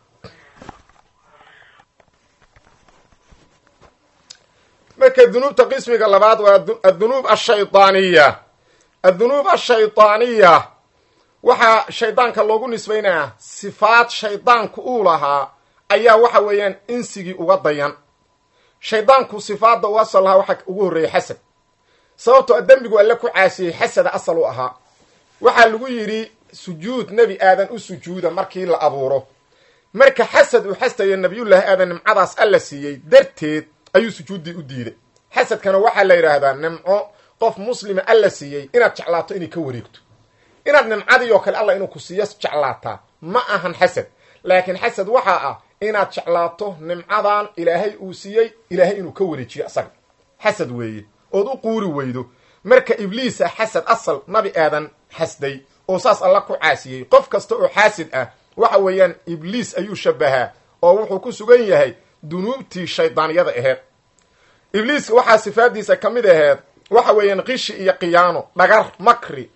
marka dunuubta qismiga labaad waa addunuub ashaydaaniya addunuub ashaydaaniya waxaa shaydaanka loogu nisbaynayaa sifaad shaydaanku uu lahaa ayaa waxa weeyaan insigii uga dayan shaydaanku sifaadda u asal lahaa waxaa ugu horreeyey xasad sababtoo dembigu alle ku caasiyey xasada asal u ahaa waxaa lagu yidhi sujuud nebi aadan u sujuuda markii la abuuro marka xasad uu xastayo nabiyullaahi aadan nimcadaas alla siiyey darteed ayuu sujuuddii u diiday xasadkana waxaa la yidhaahdaa nimco qof muslima alla siiyey inaad jeclaato inay ka wareegto inaad nimcadii oo kale alla inuu ku siiyo jeclaataa ma ahan xasad laakiin xasad waxaa ah inaad jeclaato nimcadan ilaahay uu siiyey ilaahay inuu ka wareejiyo asaga xasad weeye ood u quuri weydo marka ibliisa xasad asal nabi aadan xasday oo saas alla ku caasiyey qof kasta oo xaasid ah waxa weeyaan ibliis ayuu shabahaa oo wuxuu ku sugan yahay dunuubtii shaydaaniyada aheed ibliiska waxaa sifaadiisa ka mid aheed waxa weeyaan qishi iyo khiyaano dhagar makri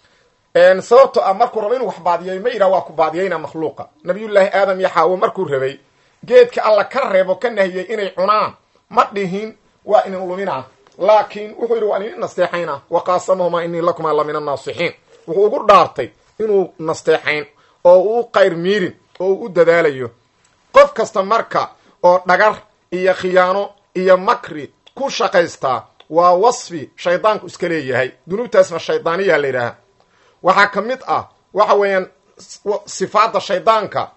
sababto ah markuu rabo inuu wax baadiyay ma yidhah waa ku baadiyayna makhluuqa nabiyullaahi aadam iyo xaawo markuu rabay geedka alla ka reebo ka nahiyey inay cunaan ma dhihin waa inin luminaa laakiin wuxuu yidhi waa inin nasteexayna wa qaasamahumaa inii lakumaa la min annaasixiin wuxuu ugu dhaartay inuu nasteexayn oo uu qayr miirin oo uu u dadaalayo qof kasta marka oo dhagar iyo khiyaano iyo makri ku shaqaystaa waa wasfi shaydaanku iska leeyahay dunuubtaasna shaydaaniyaa la yidhaaha waxaa ka mid ah waxa weeyaan sifaadda shaydaanka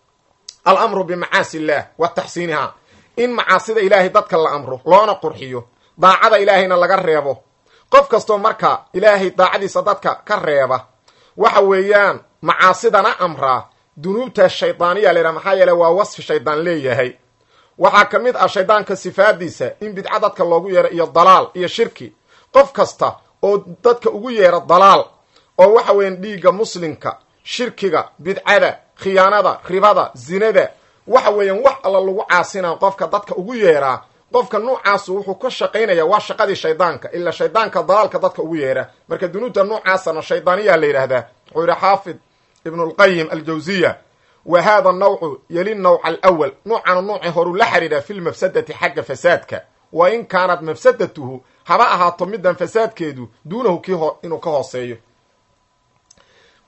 alamru bimacaasi illaah wa taxsiinihaa in macaasida ilaahay dadka la amro loona qurxiyo daacada ilaahayna laga reebo qof kastoo marka ilaahay daacadiisa dadka ka reeba waxa weeyaan macaasidana amraa dunuubtaas shaydaaniya la yidhaha maxaa yeele waa wasfi shaydaan leeyahay waxaa ka mid ah shaydaanka sifaadiisa in bidca dadka loogu yeero iyo dalaal iyo shirki qof kasta oo dadka ugu yeera dalaal oo waxa weeyaan dhiigga muslimka shirkiga bidcada khiyaanada ribada zinada waxa weeyaan wax alla lagu caasinaa qofka dadka ugu yeeraa qofka nuucaasu wuxuu ka shaqaynaya waa shaqadii shaydaanka ilaa shaydaanka dalaalka dadka ugu yeera marka dunuubta nuucaasana shaydaaniyaa la yidhaahdaa wuxuu yihi xaafid ibnu lqayim aljawziya wa hada nawcu yeli nawca alawal nuucana nuuci horuu la xidhiidha fi lmafsadati xagga fasaadka wa in kaanat mafsadatuhu haba ahaato midan fasaadkeedu duunahu kii inuu ka hooseeyo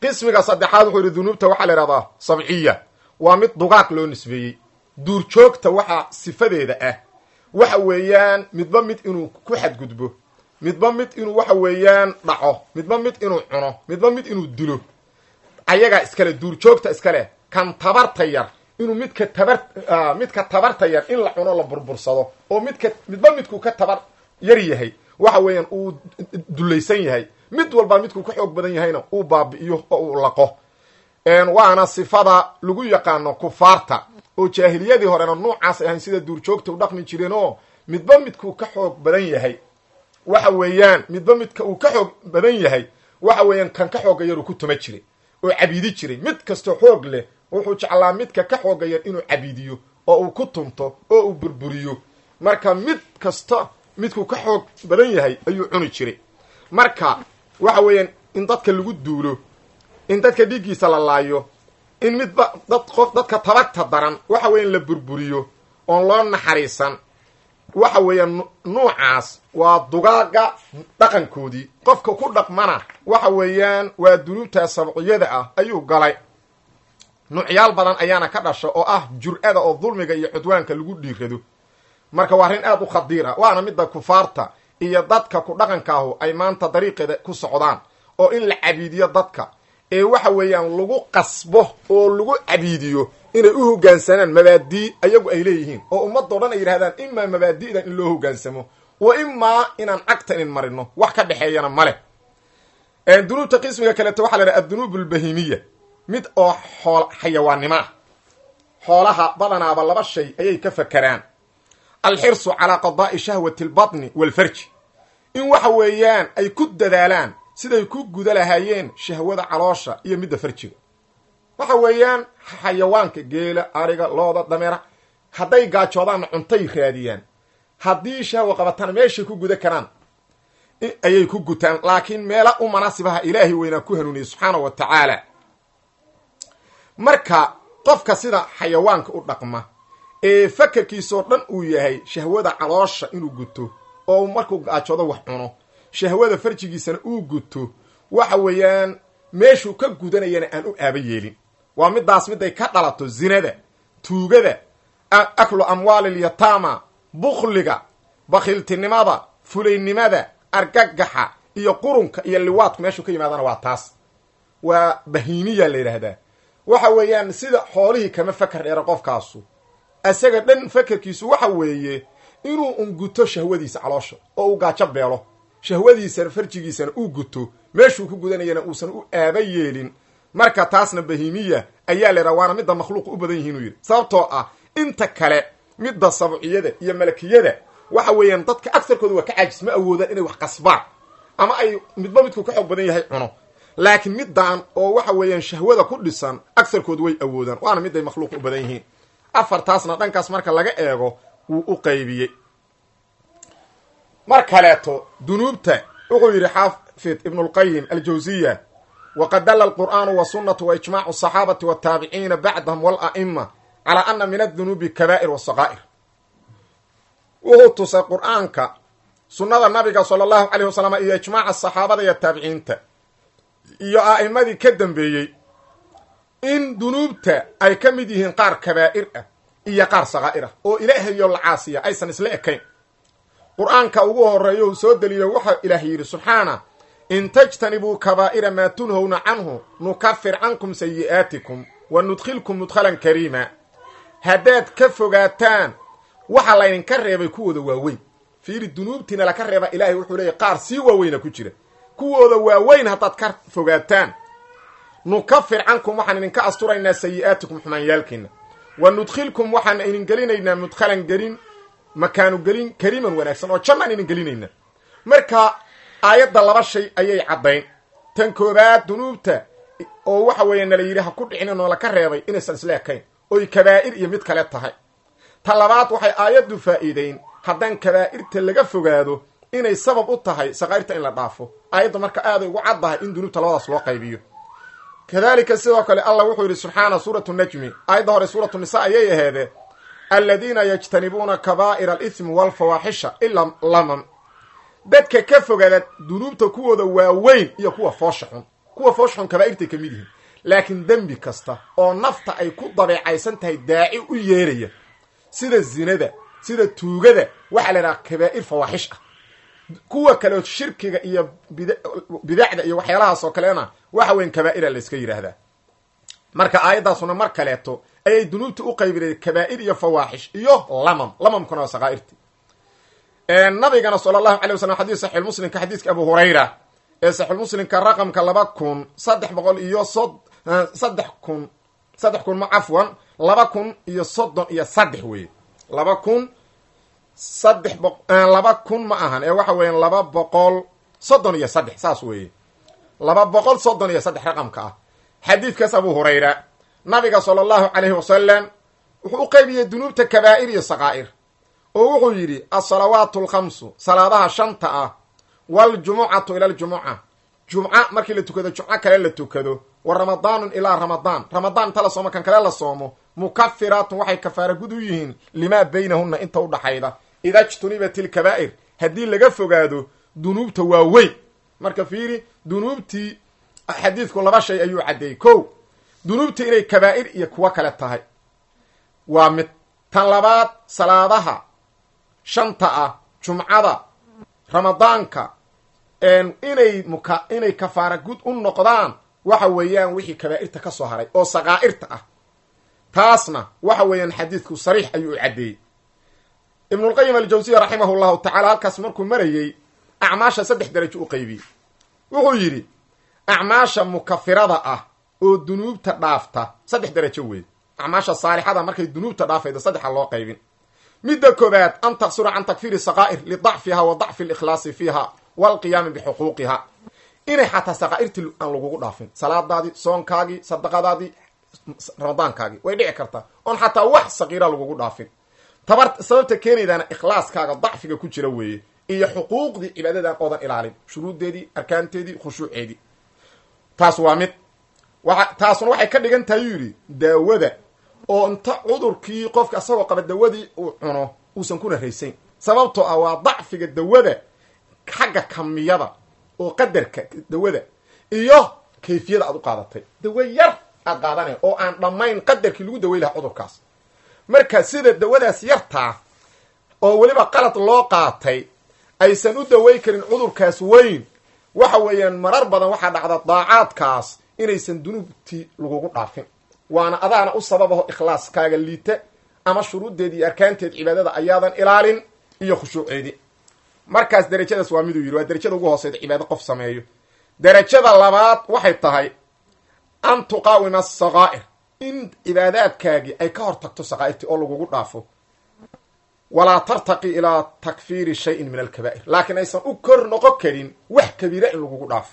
qismiga saddexaad wuxuu yidhi dunuubta waxaa la ihahdaa sabciya waa mid dugaag loo nisbeeyey duurjoogta waxaa sifadeeda ah waxa weeyaan midba mid inuu ku xadgudbo midba mid inuu waxa weeyaan dhaco midba mid inuu cuno midba mid inuu dilo ayagaa iskale duurjoogta iskale kan tabarta yar inuu midka tabar midka tabarta yar in la cuno la burbursado oo midka midba midkuu ka tabar yar yahay waxa weeyaan uu dulaysan yahay mid walba midkuu ka xoog badan yahayna uu baabi'iyo oo uu laqo waana sifada lagu yaqaano kufaarta oo jaahiliyadii horena nuucaas ahayn sida duurjoogta u dhaqmi jireen oo midba midkuu ka xoog badan yahay waxa weeyaan midba midka uu ka xoog badan yahay waxa weeyaan kan ka xooga yar uu ku tuma jiray oo cabiidi jiray mid kastoo xoog leh wuxuu jeclaa midka ka xooga yar inuu cabiidiyo oo uu ku tumto oo uu burburiyo marka mid kasta midkuu ka xoog badan yahay ayuu cuni jiray marka waxa weeyaan in dadka lagu duulo in dadka dhiiggiisa la laayo in midba dad qof dadka tabagta daran waxa weeyaan la burburiyo oon loo naxariisan waxa weeyaan nuucaas waa dugaaga dhaqankoodii qofka ku dhaqmana waxa weeyaan waa dunuubta sabciyada ah ayuu galay nuucyaal badan ayaana ka dhasha oo ah jur-ada oo dulmiga iyo cudwaanka lagu dhiirado marka waa arrin aad u khadiir ah waana midda kufaarta iyo dadka ku dhaqankaahu ay maanta dariiqeeda ku socdaan oo in la cabiidiyo dadka ee waxa weeyaan lagu qasbo oo lagu cabiidiyo inay u hoggaansanaan mabaadii ayagu ay leeyihiin oo ummadoo dhan ay yidhahdaan imaa mabaadi'dan in loo hoggaansamo wa imaa inaan cagta inin marino wax ka dhexeeyana male dunuubta qismiga kaleeto waxa la yidhaha addunuub albahimiya mid oo xool xayawaannimo ah xoolaha badanaaba laba shay ayay ka fakeraan alxirsu calaa qadaa'i shahwati albatni waalfarji in waxa weeyaan ay ku dadaalaan siday ku guda lahaayeen shahwada caloosha iyo midda farjiga waxa weeyaan xayawaanka geela ariga looda dameera hadday gaajoodaanna cuntay raadiyaan haddii shahwa qabatana meeshay ku guda karaan ayay ku gutaan laakiin meela u manaasibaha ilaahay weynaa ku hanuuniyey subxaana wa tacaala marka qofka sida xayawaanka u dhaqma ee fakarkiisoo dhan uu yahay shahwada caloosha inuu guto oo markuu gaajoodo wax cuno shahwada farjigiisana uu guto waxa weeyaan meeshuu ka gudanayana aan u aaba yeelin waa midaas miday ka dhalato zinada tuugada aklu amwaalilyataama bukhliga bakhiltinimada fulaynimada argagaxa iyo qurunka iyo liwaadku meeshuu ka yimaadana waa taas waa bahiimiya la yidhaahdaa waxa weeyaan sida xoolihii kama fakar dheera qofkaasu isaga dhan fakarkiisu waxa weeye inuu unguto shahwadiisa caloosha oo uu gaajo beelo shahwadiisana farjigiisana uu guto meeshuu ku gudanayana uusan u aaba yeelin marka taasna bahimiya ayaa la yidhaha waana midda makhluuqa u badan yihiinuu yidhi sababtoo ah inta kale midda sabciyada iyo malakiyada waxa weeyaan dadka agsarkooda waa ka caajis ma awoodaan inay wax qasbaan ama ay midba midku ka xoog badan yahay cuno laakiin middan oo waxa weeyaan shahwada ku dhisan agsarkooda way awoodaan waana miday makhluuqa u badan yihiin afartaasna dhankaas marka laga eego wuu u qaybiyey mar kaleeto dunuubta wuxuu yidhi xaafid ibnulqayim aljawsiya waqad dalla alqur'aanu wasunatu waijmaacu asaxaabati wataabiciina bacdahum wala'ima calaa ana min adunuubi kabaa'ir wasaqaa'ir wuxuu tusay qur'aanka sunnada nabiga sala allahu caleyh wasalam iyo ijmaaca saxaabada iyo taabiciinta iyo a'imadii ka dambeeyey in dunuubta ay ka mid yihiin qaar kabaa'ir ah iyo qaar sakaa'ir ah oo ilaahayo la caasiya aysan isla ekayn qur-aanka ugu horeeyo uu soo deliyo waxaa ilaah yidhi subxaana in tajtanibuu kabaa'ira maa tunhowna canhu nukafir cankum sayi'aatikum wa nudkhilkum mudkhalan kariima haddaad ka fogaataan waxa laydinka reebay kuwooda waaweyn fiiri dunuubtiina laka reeba ilaahay wuxuu leeyahy qaar sii waaweyna ku jira kuwooda waaweyn haddaad ka fogaataan nukafir cankum waxaan idinka asturaynaa sayi'aatikum xumaanyaalkiina wa nudkhilkum waxaan idin gelinaynaa mudkhalan gelin makaanu gelin kariiman wanaagsan oo jannaan idin gelinayna marka aayadda laba shay ayay caddayn tan koobaad dunuubta oo waxa weeye nala yidhi ha ku dhicinin oo laka reebay inaysan isla ekayn oy kabaa'ir iyo mid kale tahay ta labaad waxay aayaddu faa'iideyn haddaan kabaa'irta laga fogaado inay sabab u tahay sakaa'irta in la dhaafo aayadda marka aaday ugu caddahay in dunuubta labadaas loo qaybiyo kadalika sidoo kale allah wuxuu yidhi subxaana suuratu najmi aayadda hore suuratu nisa ayay aheedee aladiina yajtanibuuna kabaa'ira alithmi waalfawaaxisha ilaa lamam dadka ka fogaada dunuubta kuwooda waaweyn iyo kuwa foosha xun kuwa foosxun kabaa'irtay ka mid yihiin laakiin dembi kasta oo nafta ay ku dabeecaysan tahay daaci u yeeraya sida zinada sida tuugada waxaa la idhaha kabaa'ir fawaaxish ah kuwa kaleoo shirkiga iyo bidacda iyo waxyaalahaas oo kalena waxa weyan kabaa'ira la iska yidhaahdaa marka aayaddaasuna mar kaleeto ayay dunuubta u qaybinay kabaa'ir iyo fawaaxish iyo lamam lamamkuna waa sakaa'irti nabigana sala allahu alay wasalam xadis saxiixulmuslimka xadiiska abu hurayra ee saxiixulmuslimka raqamka laba kun saddex boqol iyo sod saddex kun saddex kun ma cafwan laba kun iyo soddon iyo saddex weye laba kun saddex bo laba kun ma ahan ee waxa weeyaan laba boqol soddon iyo saddex saas weeye laba boqol soddon iyo saddex raqamka ah xadiidkaas abu hurayra nabiga sala allahu calayhi wasalam wuxuu u qaybiyey dunuubta kabaa'ir iyo sakaa'ir oo wuxuu yidhi alsalawaatu alkhamsu salaadaha shanta ah waljumucatu ila aljumuca jumca markii la tukado jumco kale la tukado wa ramadaanun ilaa ramadaan ramadaan inta la soomo kan kale la soomo mukafiraatun waxay kafaara gud u yihiin limaa baynahunna inta udhaxayda ida jtunibat ilkabaa'ir haddii laga fogaado dunuubta waaweyn marka fiiri dunuubtii xadiidku laba shay ayuu caddeeyey ko dunuubta inay kabaa'ir iyo kuwo kale tahay waa mid tan labaad salaadaha shanta ah jumcada ramadaanka inay muka inay kafaara gud u noqdaan waxa weeyaan wixii kabaa'irta ka soo haray oo sakaa'irta ah taasna waxa weeyaan xadiidku sariix ayuu u caddeeyey ibnulqayim aljawsiya raximah llahu tacala halkaas markuu marayey acmaasha saddex darajo u qaybiyey wuxuu yidhi acmaasha mukafirada ah oo dunuubta dhaafta saddex darajo weey acmaasha saalixada markay dunuubta dhaafaydo saddexa loo qaybin midda koobaad an taqsura can takfiiri sakaa'ir lidacfiha wa dacfi alikhlaasi fiiha walqiyaami bixuquuqiha inay xataa sakaa'irtii aan lagugu dhaafin salaadaadii soonkaagii sadaqadaadii ramadaankaagii way dhici kartaa oon xataa wax sakiira lagugu dhaafin tabar sababta keenaydaana ikhlaaskaaga dacfiga ku jira weeye iyo xuquuqdii cibaadadan oodan ilaalin shuruuddeedii arkaanteedii khushuuceedii taas waa mid waa taasuna waxay ka dhigan tahay yuu yidhi daawada oo inta cudurkii qofka asagoo qaba dawadii uu cuno uusan kuna raysayn sababtoo ah waa dacfiga dawada xagga kamiyada oo qadarka dawada iyo kayfiyada aad u qaadatay dawo yar aad qaadanaya oo aan dhammayn qadarkii lagu daway lahaa cudurkaas marka sida dawadaas yartaa oo weliba qalad loo qaatay aysan u daway karin cudurkaas weyn waxa weeyaan marar badan waxaa dhacda daacaadkaas inaysan dunuubtii lagugu dhaafin waana adaana u sababaho ikhlaaskaaga liita ama shuruuddeedi iyo arkaanteed cibaadada ayaadan ilaalin iyo khushuuceedii markaas derajadaas waa miduu yidhi waa derajada ugu hooseyda cibaado qof sameeyo derajada labaad waxay tahay an tuqaawima asakaa'ir in cibaadaadkaagii ay ka hor tagto sakaa'irtii oo lagugu dhaafo walaa tartaqi ilaa takfiiri shayin min alkabaa'ir laakiin aysan u kor noqon karin wax kabiira in lagugu dhaafo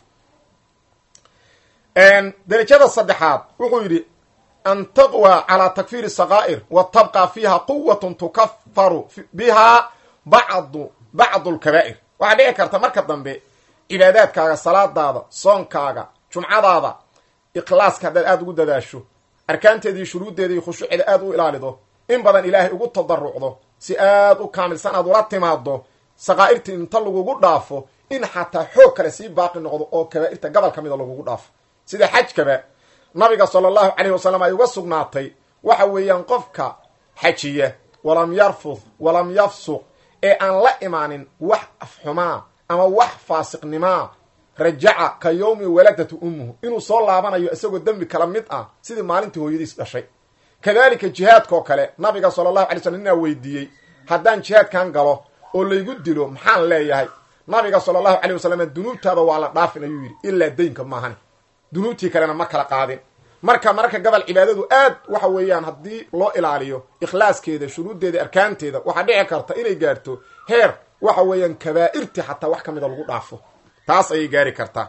derajada saddexaad wuxuu yidhi an taqwa calaa takfiiri sakaa'ir wa tabqa fiiha quwatun tukafaru bihaa bacdu bacdu lkabaa'ir waxaa dhici karta marka dambe cibaadaadkaaga salaadaada soonkaaga jumcadaada ikhlaaska haddaad aada ugu dadaasho arkaanteedii shuruuddeeda iyo khushuuceeda aada u ilaalido in badan ilaahay ugu tadarucdo si aad u kaamilsan aad ula timaado sakaa'irtii inta lagugu dhaafo in xataa xoog kale sii baaqi noqdo oo kabaa'irta gobol ka mida lagugu dhaafo sida xajkaba nabiga sala allahu calayhi wasalam ay uga sugnaatay waxa weeyaan qofka xajiya walam yarfud walam yafsuq ee aan la imaanin wax afxumaa ama wax faasiqnimaa rajaca ka yowmi waladatu ummuhu inuu soo laabanayo isagoo dembi kala mid ah sidii maalintii hooyadiis dhashay kadalika jihaadkaoo kale nabiga sala allahu alay slam ninaa weydiiyey haddaan jihaadkan galo oo laygu dilo maxaan leeyahay nabiga sala allahu calay wasalam dunuubtaada waa la dhaafin ayuu yidhi ilaa daynka maahani dunuubtii kalena ma kala qaadin marka mararka gobol cibaadadu aad waxa weeyaan haddii loo ilaaliyo ikhlaaskeeda shuruuddeeda arkaanteeda waxaa dhici karta inay gaarto heer waxa weeyaan kabaa'irtii xataa wax ka mida lagu dhaafo taas ayay gaari kartaa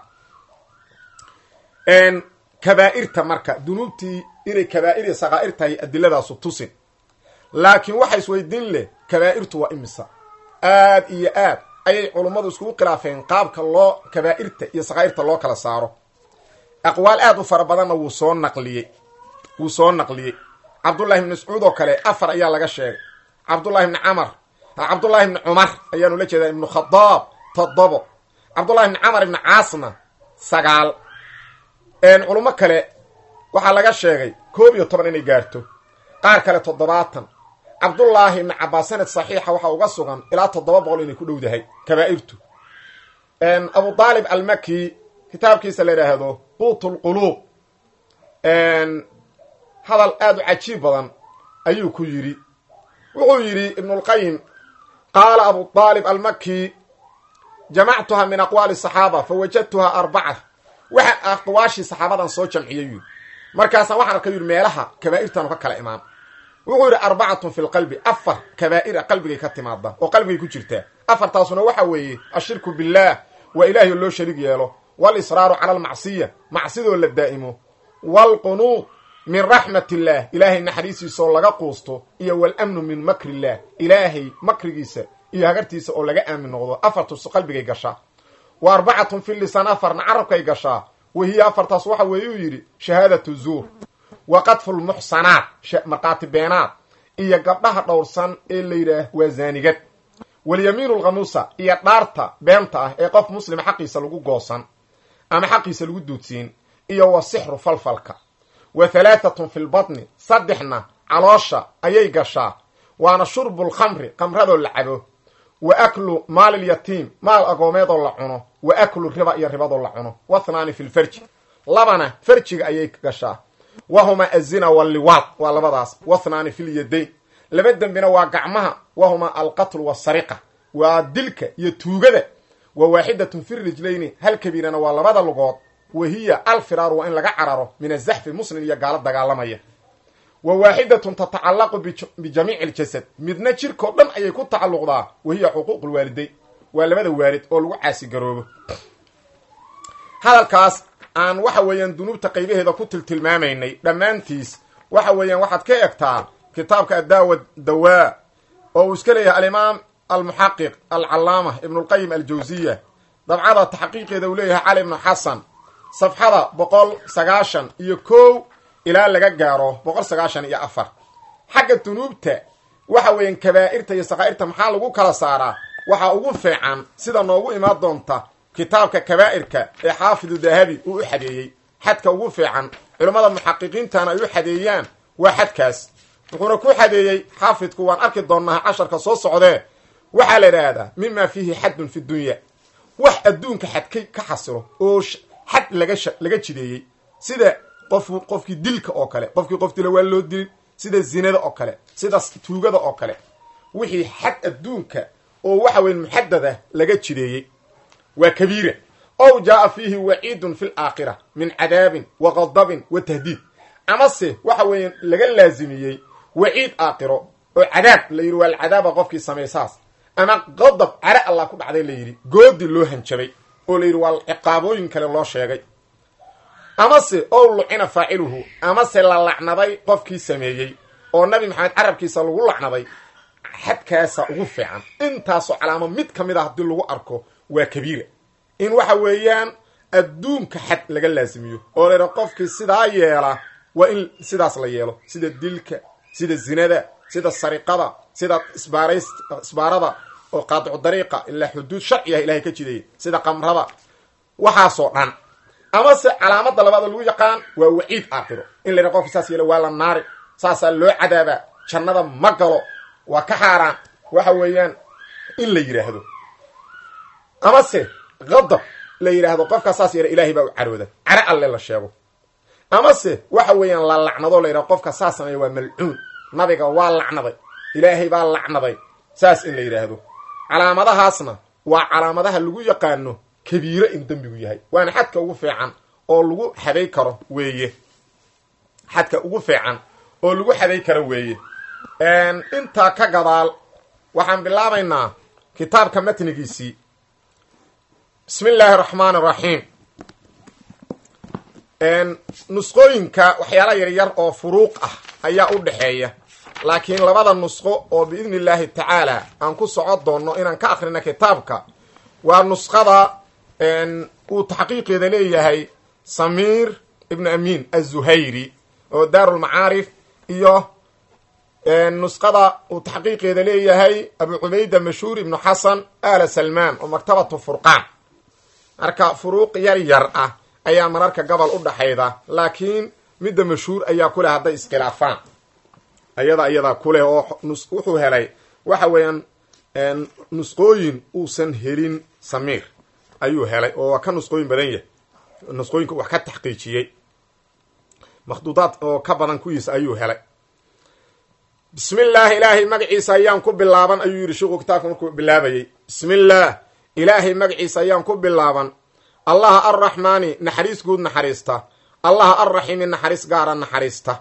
kabaa'irta marka dunuubtii inay kabaa'ir iyo sakaa'ir tahay adiladaasu tusin laakiin waxa isweydiin leh kabaa'irtu waa imisa aad iyo aad ayay culummadu iskugu khilaafeen qaabka loo kabaa'irta iyo sakaa'irta loo kala saaro aqwaal aad u fara badanna wuu soo naqliyey wuu soo naqliyey cabdullahi ibni mascuud oo kale afar ayaa laga sheegay cabdullahi ibni camar cabdullahi ibni cumar ayaanu la jeedaa ibnu khadaab toddobo cabdullahi ibni camar ibni caasna sagaal culummo kale waxaa laga sheegay koob iyo toban inay gaarto qaar kale toddobaatan cabdullaahi ibni cabbaas sanad saxiixa waxaa uga sugan ilaa toddoba boqol inay ku dhowdahay kabaa'irtu abu aalib almaki kitaabkiisa la yidhaahdo quut lquluub hadal aada u cajiib badan ayuu ku yidhi wuxuu yidhi ibnulqayim qaala abu aalib almaki jamactuha min aqwaali saxaaba fa wajadtuha arbaca waxa aqwaashii saxaabadan soo jamciyay yidhi markaasaan waxaan arka yidhi meelaha kabaa'irtanu ka kala imaan wuxuu yidhi arbacatun fi lqalbi afar kabaa'ira qalbigay ka timaada oo qalbigay ku jirtaa afartaasuna waxa weeye ashirku billaah waa ilaahay oo loo shariig yeelo walisraaru cala almacsiya macsidoo la daa'imo waalqunuud min raxmat illaah ilaahay naxariistiisaoo laga quusto iyo walamnu min makri illaah ilaahay makrigiisa iyo hagartiisa oo laga aamin noqdo afartus qalbigay gashaa wa arbacatun fi lisaan afarna carabkay gashaa wahiya afartaas waxa weeye uu yidhi shahaadatu zuur wa qadfu lmuxsanaat markhaati beenaad iyo gabdhaha dhowrsan ee la yidhaah waa zaanigad walyamiinu lkhamuusa iyo dhaarta beenta ah ee qof muslima xaqiisa lagu goosan ama xaqiisa lagu duudsiin iyo wa sixru falfalka wa halaahatun fi lbatni saddexna caloosha ayay gashaa waana shurbu lkhamri khamradoo la cabo wa aklu maalilyatiim maal agoomeedoo la cuno wa aklu riba iyo ribadoo la cuno wathnaani fi lfarji labana farjiga ayay gashaa wahuma azina walliwaad waa labadaas wathnaani fi lyadayn laba dembina waa gacmaha wahuma alqatlu wasariqa waa dilka iyo tuugada wa waaxidatun fi rijlayni hal kabiirana waa labada lugood wa hiya alfiraaru waa in laga cararo min azaxfi muslim iyo gaalo dagaalamaya wa waaxidatun tatacallaqu bijamiici aljasad midna jirkao dhan ayay ku tacalluqdaa wa hiya xuquuq lwaalidayn waa labada waalid oo lagu caasigaroobo hadalkaas aan waxa weeyaan dunuubta qaybaheeda ku tiltilmaamaynay dhammaantiis waxa weeyaan waxaad ka egtaa kitaabka addaawa dawaa oo uu iska leeyahay alimaam almuxaqiq alcallaama ibnulqayim aljawsiya dabcada taxqiiqeeda uu leeyahay cali ibnu xasan safxada boqol sagaashan iyo kow ilaa laga gaaro boqol sagaashan iyo afar xagga dunuubta waxa weeyaan kabaa'irta iyo sakaa'irta maxaa lagu kala saaraa waxaa ugu fiican sida noogu imaan doonta kitaabka kabaa'irka ee xaafidu dahabi uu u xadeeyey xadka ugu fiican culammada muxaqiqiintana ay u xadeeyaan waa xadkaas wuxuuna ku xadeeyey xaafidku waan arki doonaa casharka soo socdee waxaa la idhaahdaa mima fiihi xaddun fi dunya wax adduunka xadkay ka xasilo oo xad laga laga jideeyey sida qof qofkii dilka oo kale qofkii qof dila waa loo dilin sida zinada oo kale sida tuugada oo kale wixii xad adduunka oo waxa weya muxadada laga jideeyey waa kabiira ow jaaa fiihi waciidun fi laakhira min cadaabin wa qadabin wa tahdiid amase waxa weeya laga laazimiyey waciid aakhiro oo cadaab la yidhi waa alcadaaba qofkii samaysaas ama qadab care allah ku dhacday la yidhi goodi loo hanjabay oo la yidhi waa ciqaabooyin kale loo sheegay amase ow lucina faaciluhu amase la lacnaday qofkii sameeyey oo nabi maxamed carabkiisa lagu lacnaday xadkaasa ugu fiican intaasoo calaamo mid ka mid a haddii lagu arko waa kabiira in waxa weeyaan adduunka xad laga laasimiyo oo la yidhaha qofkii sidaa yeela waa in sidaas la yeelo sida dilka sida zinada sida sariqada sida isbaarays isbaarada oo qaadicu dariiqa ilaa xuduud sharci ah ilahay ka jidaya sida qamrada waxaasoo dhan amase calaamada labaad oo lagu yaqaan waa waciid aakhiro in la yidhaha qofki saas yeelo waa la naari saasaa loo cadaabaa jannada ma galo waa ka xaaraan waxa weeyaan in la yidhaahdo amase qadab la yidhaahdo qofkaa saas yeela ilahay baa u carooda care alle la sheego amase waxa weeyaan la lacnado la yidhahdo qofka saas sameeya waa malcuun nabiga waa lacnaday ilaahay baa lacnaday saas in la yidhaahdo calaamadahaasna waa calaamadaha lagu yaqaano kabiiro in dembigu yahay waana xadka ugu fiican oo lagu xaday karo weeye xadka ugu fiican oo lagu xaday karo weeye intaa ka gadaal waxaan bilaabaynaa kitaabka matnigiisii bismi illaahi araxmaan araxiim nusqooyinka waxyaala yaryar oo furuuq ah ayaa u dhexeeya laakiin labada nusqo oo biidni illaahi tacaala aan ku soco doonno inaan ka akhrina kitaabka waa nusqada uu taxqiiqeeda leeyahay samiir ibnu amiin azuhayri oo daarulmacaarif iyo nusqada uu taxqiiqeeda leeyahay abu cubayda mashhuur ibnu xasan ala salmaan oo maktabatu furqaan marka furuuq yar yar ah ayaa mararka gobol u dhaxayda laakiin midda mashhuur ayaa kuleh hadday iskhilaafaan ayada iyadaa kuleh oo wuxuu helay waxa weeyaan nusqooyin uusan helin samiir ayuu helay oo waa ka nusqooyin badan yahay nusqooyinka wax ka taxqiijiyey makhduudaad oo ka badan kuwiisa ayuu helay bismi illaahi ilaahay magaciisa ayaan ku bilaaban ayuu yidhi shiku kitaabka markuu bilaabayey bismi illaah ilaahay magaciisa ayaan ku bilaaban allaha arraxmaani naxariis guud naxariista allaha arraxiimi naxariis gaara naxariista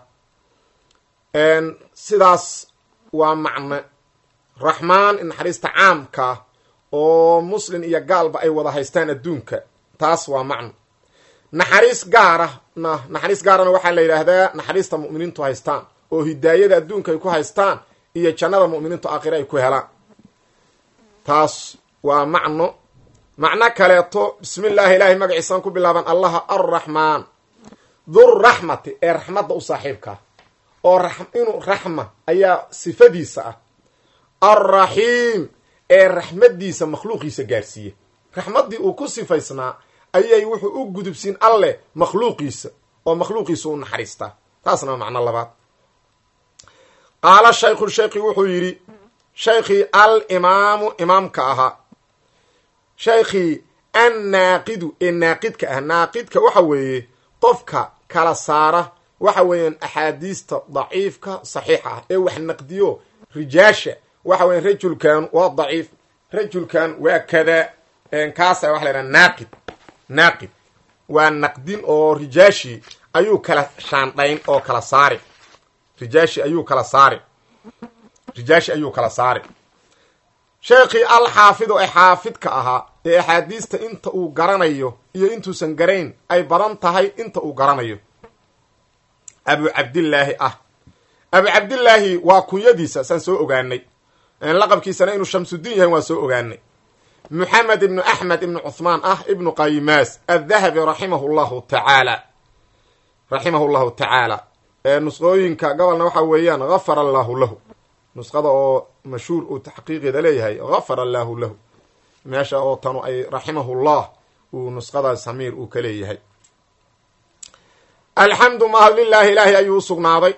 sidaas waa macne raxmaan naxariista caamkaa oo muslin iyo gaalba ay wada haystaan adduunka taas waa macno naxariis gaarana naxariis gaarana waxaa la yidhaahdaa naxariista mu'miniintu haystaan oo hidaayada adduunka ay ku haystaan iyo jannada mu'miniintu aakhire ay ku helaan taas waa macno macno kaleeto bismi illaahi ilaahay magaciisaan ku bilaaban allaha arraxmaan durraxmati ee raxmadda u saaxiibkaa oo inuu raxma ayaa sifadiisa ah alraxiim ee raxmaddiisa makhluuqiisa gaarsiiye raxmaddii uu ku sifaysnaa ayay wuxuu u gudubsiin alleh makhluuqiisa oo makhluuqiisa u naxariistaa taasna waa macno labaad qaala shaykhu shaykhi wuxuu yidhi shaykhii al imaamu imaamka ahaa shaykhii annaaqidu ee naaqidka ah naaqidka waxa weeye qofka kala saara waxa weeyaan axaadiista daciifka saxiixa ah ee wax naqdiyo rijaasha waxa weyan rajulkan waa daciif rajulkan waa kada kaasa waxa la yhaha naaqid naaqid waa naqdin oo rijaashi ayuu kala shaandhayn oo kala saari rijaashi ayuu kala saari rijaashi ayuu kala saari sheekhii alxaafidu ee xaafidka ahaa ee axaadiista inta uu garanayo iyo intuusan garayn ay badan tahay inta uu garanayo abu cabdillaahi ah abu cabdillaahi waa kunyadiisa saan soo ogaanay laqabkiisana inuu shamsudiin yahay waan soo ogaanay moxamed ibnu axmed ibnu cuhmaan ah ibnu qaymaas addahabi raximahu llahu tacaala raximahu llahu tacaala nusqooyinka gobolna waxa weeyaan gafara allaahu lahu nusqada oo mashhuur uu taxqiiqeeda leeyahay gafara allaahu lahu meesha oo tanu ay raximahullah uu nusqada samiir uu ka leeyahay alxamdu mahad lilaahi ilaahay ayuu u sugnaaday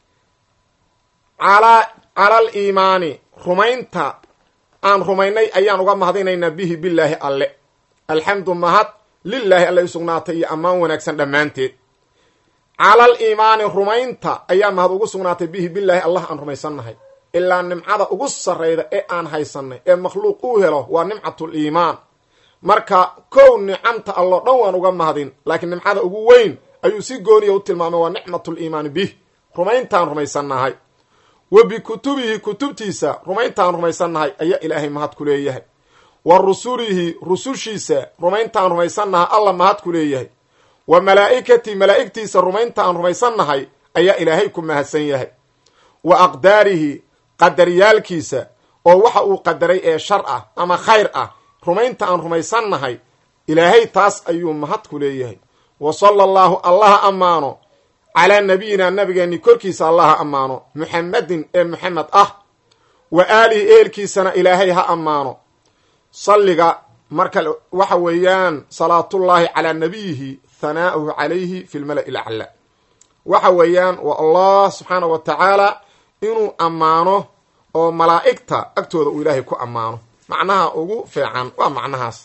calaa cala aliimaani rumaynta aan rumaynay ayaan uga mahadinaynaa bihi bilaahi alle alxamdu mahad lilaahi alle u sugnaatay iyo ammaan wanaagsan dhammaanteed cala aliimaani rumaynta ayaa mahad ugu sugnaatay bihi bilaahi allah aan rumaysannahay ilaa nimcada ugu sarrayda ee aan haysanay ee makhluuq uu helo waa nimcatul iimaan marka kow nicamta alloo dhan waan uga mahadin laakiin nimcada ugu weyn ayuu si gooniya u tilmaamay waa nicmatul iimaani bih rumayntaan rumaysannahay wa bikutubihi kutubtiisa rumayntaan rumaysannahay ayaa ilaahay mahad ku leeyahay wa rusulihi rusushiisa rumayntaan rumaysannahay alla mahad ku leeyahay wa malaa'ikatii malaa'igtiisa rumayntaan rumaysannahay ayaa ilaahay ku mahadsan yahay wa aqdaarihi qadaryaalkiisa oo waxa uu qadaray ee shar ah ama khayr ah rumaynta aan rumaysannahay ilaahay taas ayuu mahad ku leeyahay wa sala allaahu allaha ammaano calaa nabiyina nabigeenni korkiisa allaha ammaano muxamedin ee muxamed ah wa aalihi eelkiisana ilaahay ha ammaano salliga marka waxa weeyaan salaatullaahi calaa nabiyihi hanaa'uhu calayhi fi lmala'i lacla waxa weeyaan waa allah subxaana wa tacaala inuu ammaano oo malaa'igta agtooda uu ilaahay ku ammaano macnaha ugu fiican waa macnahaas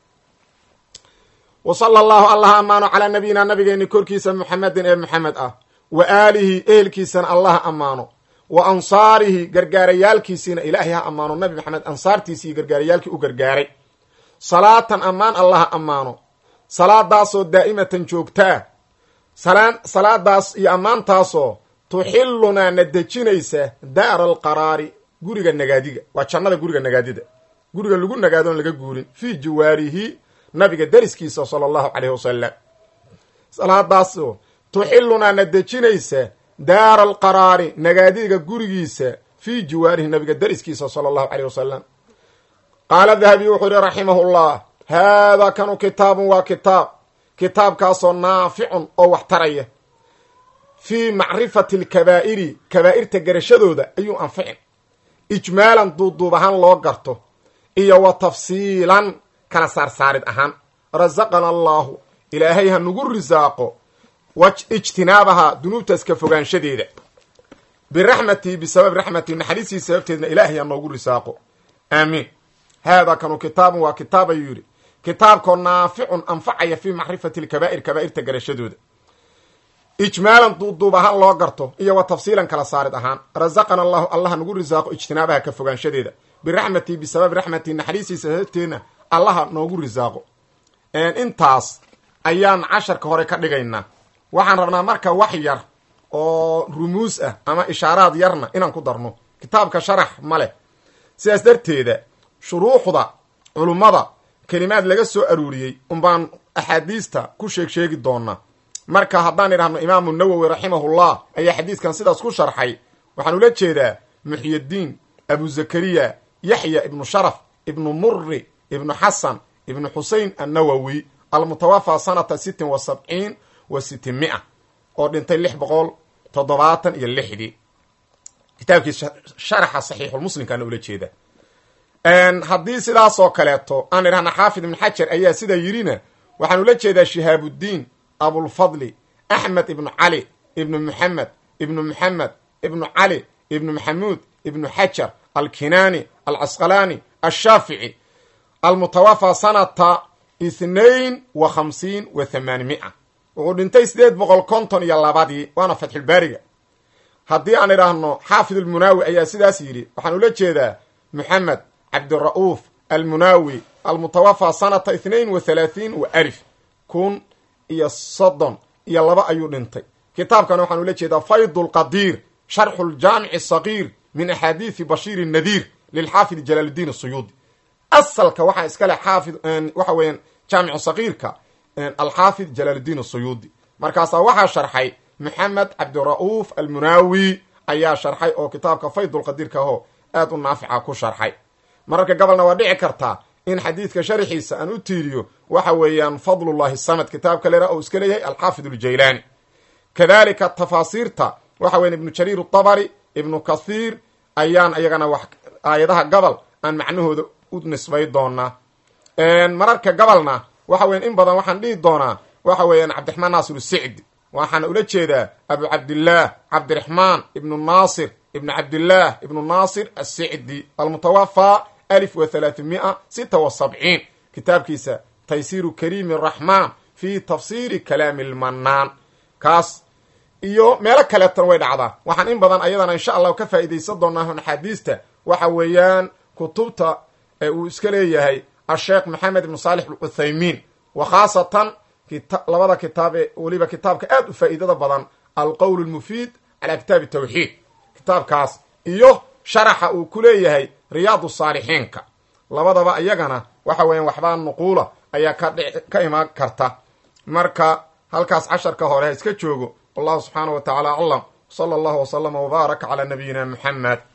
wa sala allahu allah ammaano calaa nabiyina nabigeenni korkiisa muxamedin ee muxamed ah wa aalihi ehelkiisana allah ammaano wa ansaarihi gargaarayaalkiisiina ilaahay ha ammaano nabi maxamed ansaartiisii gargaarayaalkii u gargaaray salaatan ammaan allaha ammaano salaadaasoo daa'imatan joogtaa salaadaas iyo ammaantaasoo tuxilunaa na dejinaysa daara alqaraari guriga nagaadiga waa jannada guriga nagaadida guriga lagu nagaadoon laga guurin fii jawaarihi nabiga dariskiisa sala allahu caleyhi wasalam salaadaasoo tuxilunaa na dejinaysa daara alqaraari nagaadiga gurigiisa fii jawaarihi nabiga dariskiisa sala allahu caleyh wasalam qaala dahabiy wuxuu yihi raximahullah haadaa kanu kitaabun waa kitaab kitaabkaasoo naaficun oo wax taraya fii macrifati alkabaa'iri kabaa'irta garashadooda ayuu anficin ijmaalan duuduub ahaan loo garto iyo wa tafsiilan kala saarsaarid ahaan rasaqana allaahu ilaahay ha nagu risaaqo ijtinaabaha dunuubtaas ka fogaanshadeeda biraxmatii bisababi raxmatii naxariistii sababteedna ilaahay ha noogu risaaqo aamiin haadaa kanu kitaabun waa kitaab ayuu yidhi kitaabkoo naaficun anfacaya fii macrifati lkabaa'ir kabaa'irta garashadooda ijmaalan duuduub ahaan loo garto iyo wa tafsiilan kala saarid ahaan rasaqana allahu allaha nagu risaaqo ijtinaabaha ka fogaanshadeeda biraxmatii bisababi raxmatii naxariistiisa sababteedna allaha noogu risaaqo intaas ayaan casharka hore ka dhigaynaa waxaan rabnaa marka wax yar oo rumuus ah ama ishaaraad yarna inaan ku darno kitaabka sharax ma leh sidaas darteeda shuruuxda culummada kelimaad laga soo aruuriyey unbaan axaadiista ku sheeg sheegi doonaa marka haddaan idhahno imaamu nawowi raximahullah ayaa xadiiskan sidaas ku sharxay waxaan ula jeedaa muxyiddiin abu zakariya yaxya ibnu sharaf ibnu murri ibnu xasan ibnu xusein annawowi almutawafa sanata sittin wa sabciin wa sitin mia oo dhintay lix boqol toddobaatan iyo lixdii kitaabkii sharaxa saxiixulmuslimkaana ula jeeda haddii sidaasoo kaleeto aan idhahna xaafid ibnu xajar ayaa sidaa yidhina waxaan ula jeedaa shihaabudiin abulfadli axmed ibnu cali ibnu muxamed ibnu muxamed ibnu cali ibnu maxamuud ibnu xajar alkinaani alcasqalaani alshaafici almutawafa sanata ithnain wa khamsiin wa thamaanimia wuxuu dhintay sideed boqol konton iyo labadii waana fatxulbaariga haddii aan idhaahno xaafid almunaawi ayaa sidaas yidhi waxaan ula jeedaa moxamed cabdira'uuf almunaawi almutawafa sanata ithnain wa thalaatiin wa alif kun iyo soddon iyo laba ayuu dhintay kitaabkan waxaan ula jeedaa faydu lqadiir sharxu ljaamici sagiir min axaadiisi bashiir nadiir lilxaafid jalaaluddiin asuyuudi asalka waxaa iskale xaafid waxa weeyaan jaamicu sagiirka alxaafid jalaaluddiin asuyuudi markaasaa waxaa sharxay moxamed cabdira'uuf almunaawi ayaa sharxay oo kitaabka faydulqadiirka ahoo aad u naafica ku sharxay mararka gobolna waa dhici kartaa in xadiidka sharxiisa aan u tiiriyo waxa weeyaan fadlullahi samad kitaabka lera oo iska leeyahay alxaafid aljaylaani kadalika tafaasiirta waxa weyan ibnu jariir atabari ibnu kathiir ayaan iyagana wax aayadaha gobol aan macnahooda u nisbay doonaa mararka gobolna waxa weyan in badan waxaan dhihi doonaa waxa weeyaan cabdiraxmaan naasir sicdi waxaana ula jeedaa abu cabdillaah cabdiraxmaan ibnu naasir ibnu cabdillaah ibnu naasir asicdi almutawafa alif wa thalaathamia sita wa sabciin kitaabkiisa taysiiru kariimi araxmaan fi tafsiiri kalaami lmanaan kaas iyo meelo kaleetana way dhacdaa waxaan in badan ayadana insha allahu ka faa'iidaysan doonaa axaadiista waxa weeyaan kutubta ee uu iska leeyahay asheekh maxamed ibnu saalix alcuthaymiin wa khaasatan labada kitaab ee weliba kitaabka aad u faa'iidada badan alqowl lmufiid calaa kitaabi tawxiid kitaabkaas iyo sharaxa uu ku leeyahay riyaadu saalixiinka labadaba iyagana waxa weeyaan waxbaa nuquula ayaa ka ka imaan karta marka halkaas casharka hore ha iska joogo wallahu subxaana wa tacaala aclam sala allahu wasalama wbaaraka calaa nabiyina muxamed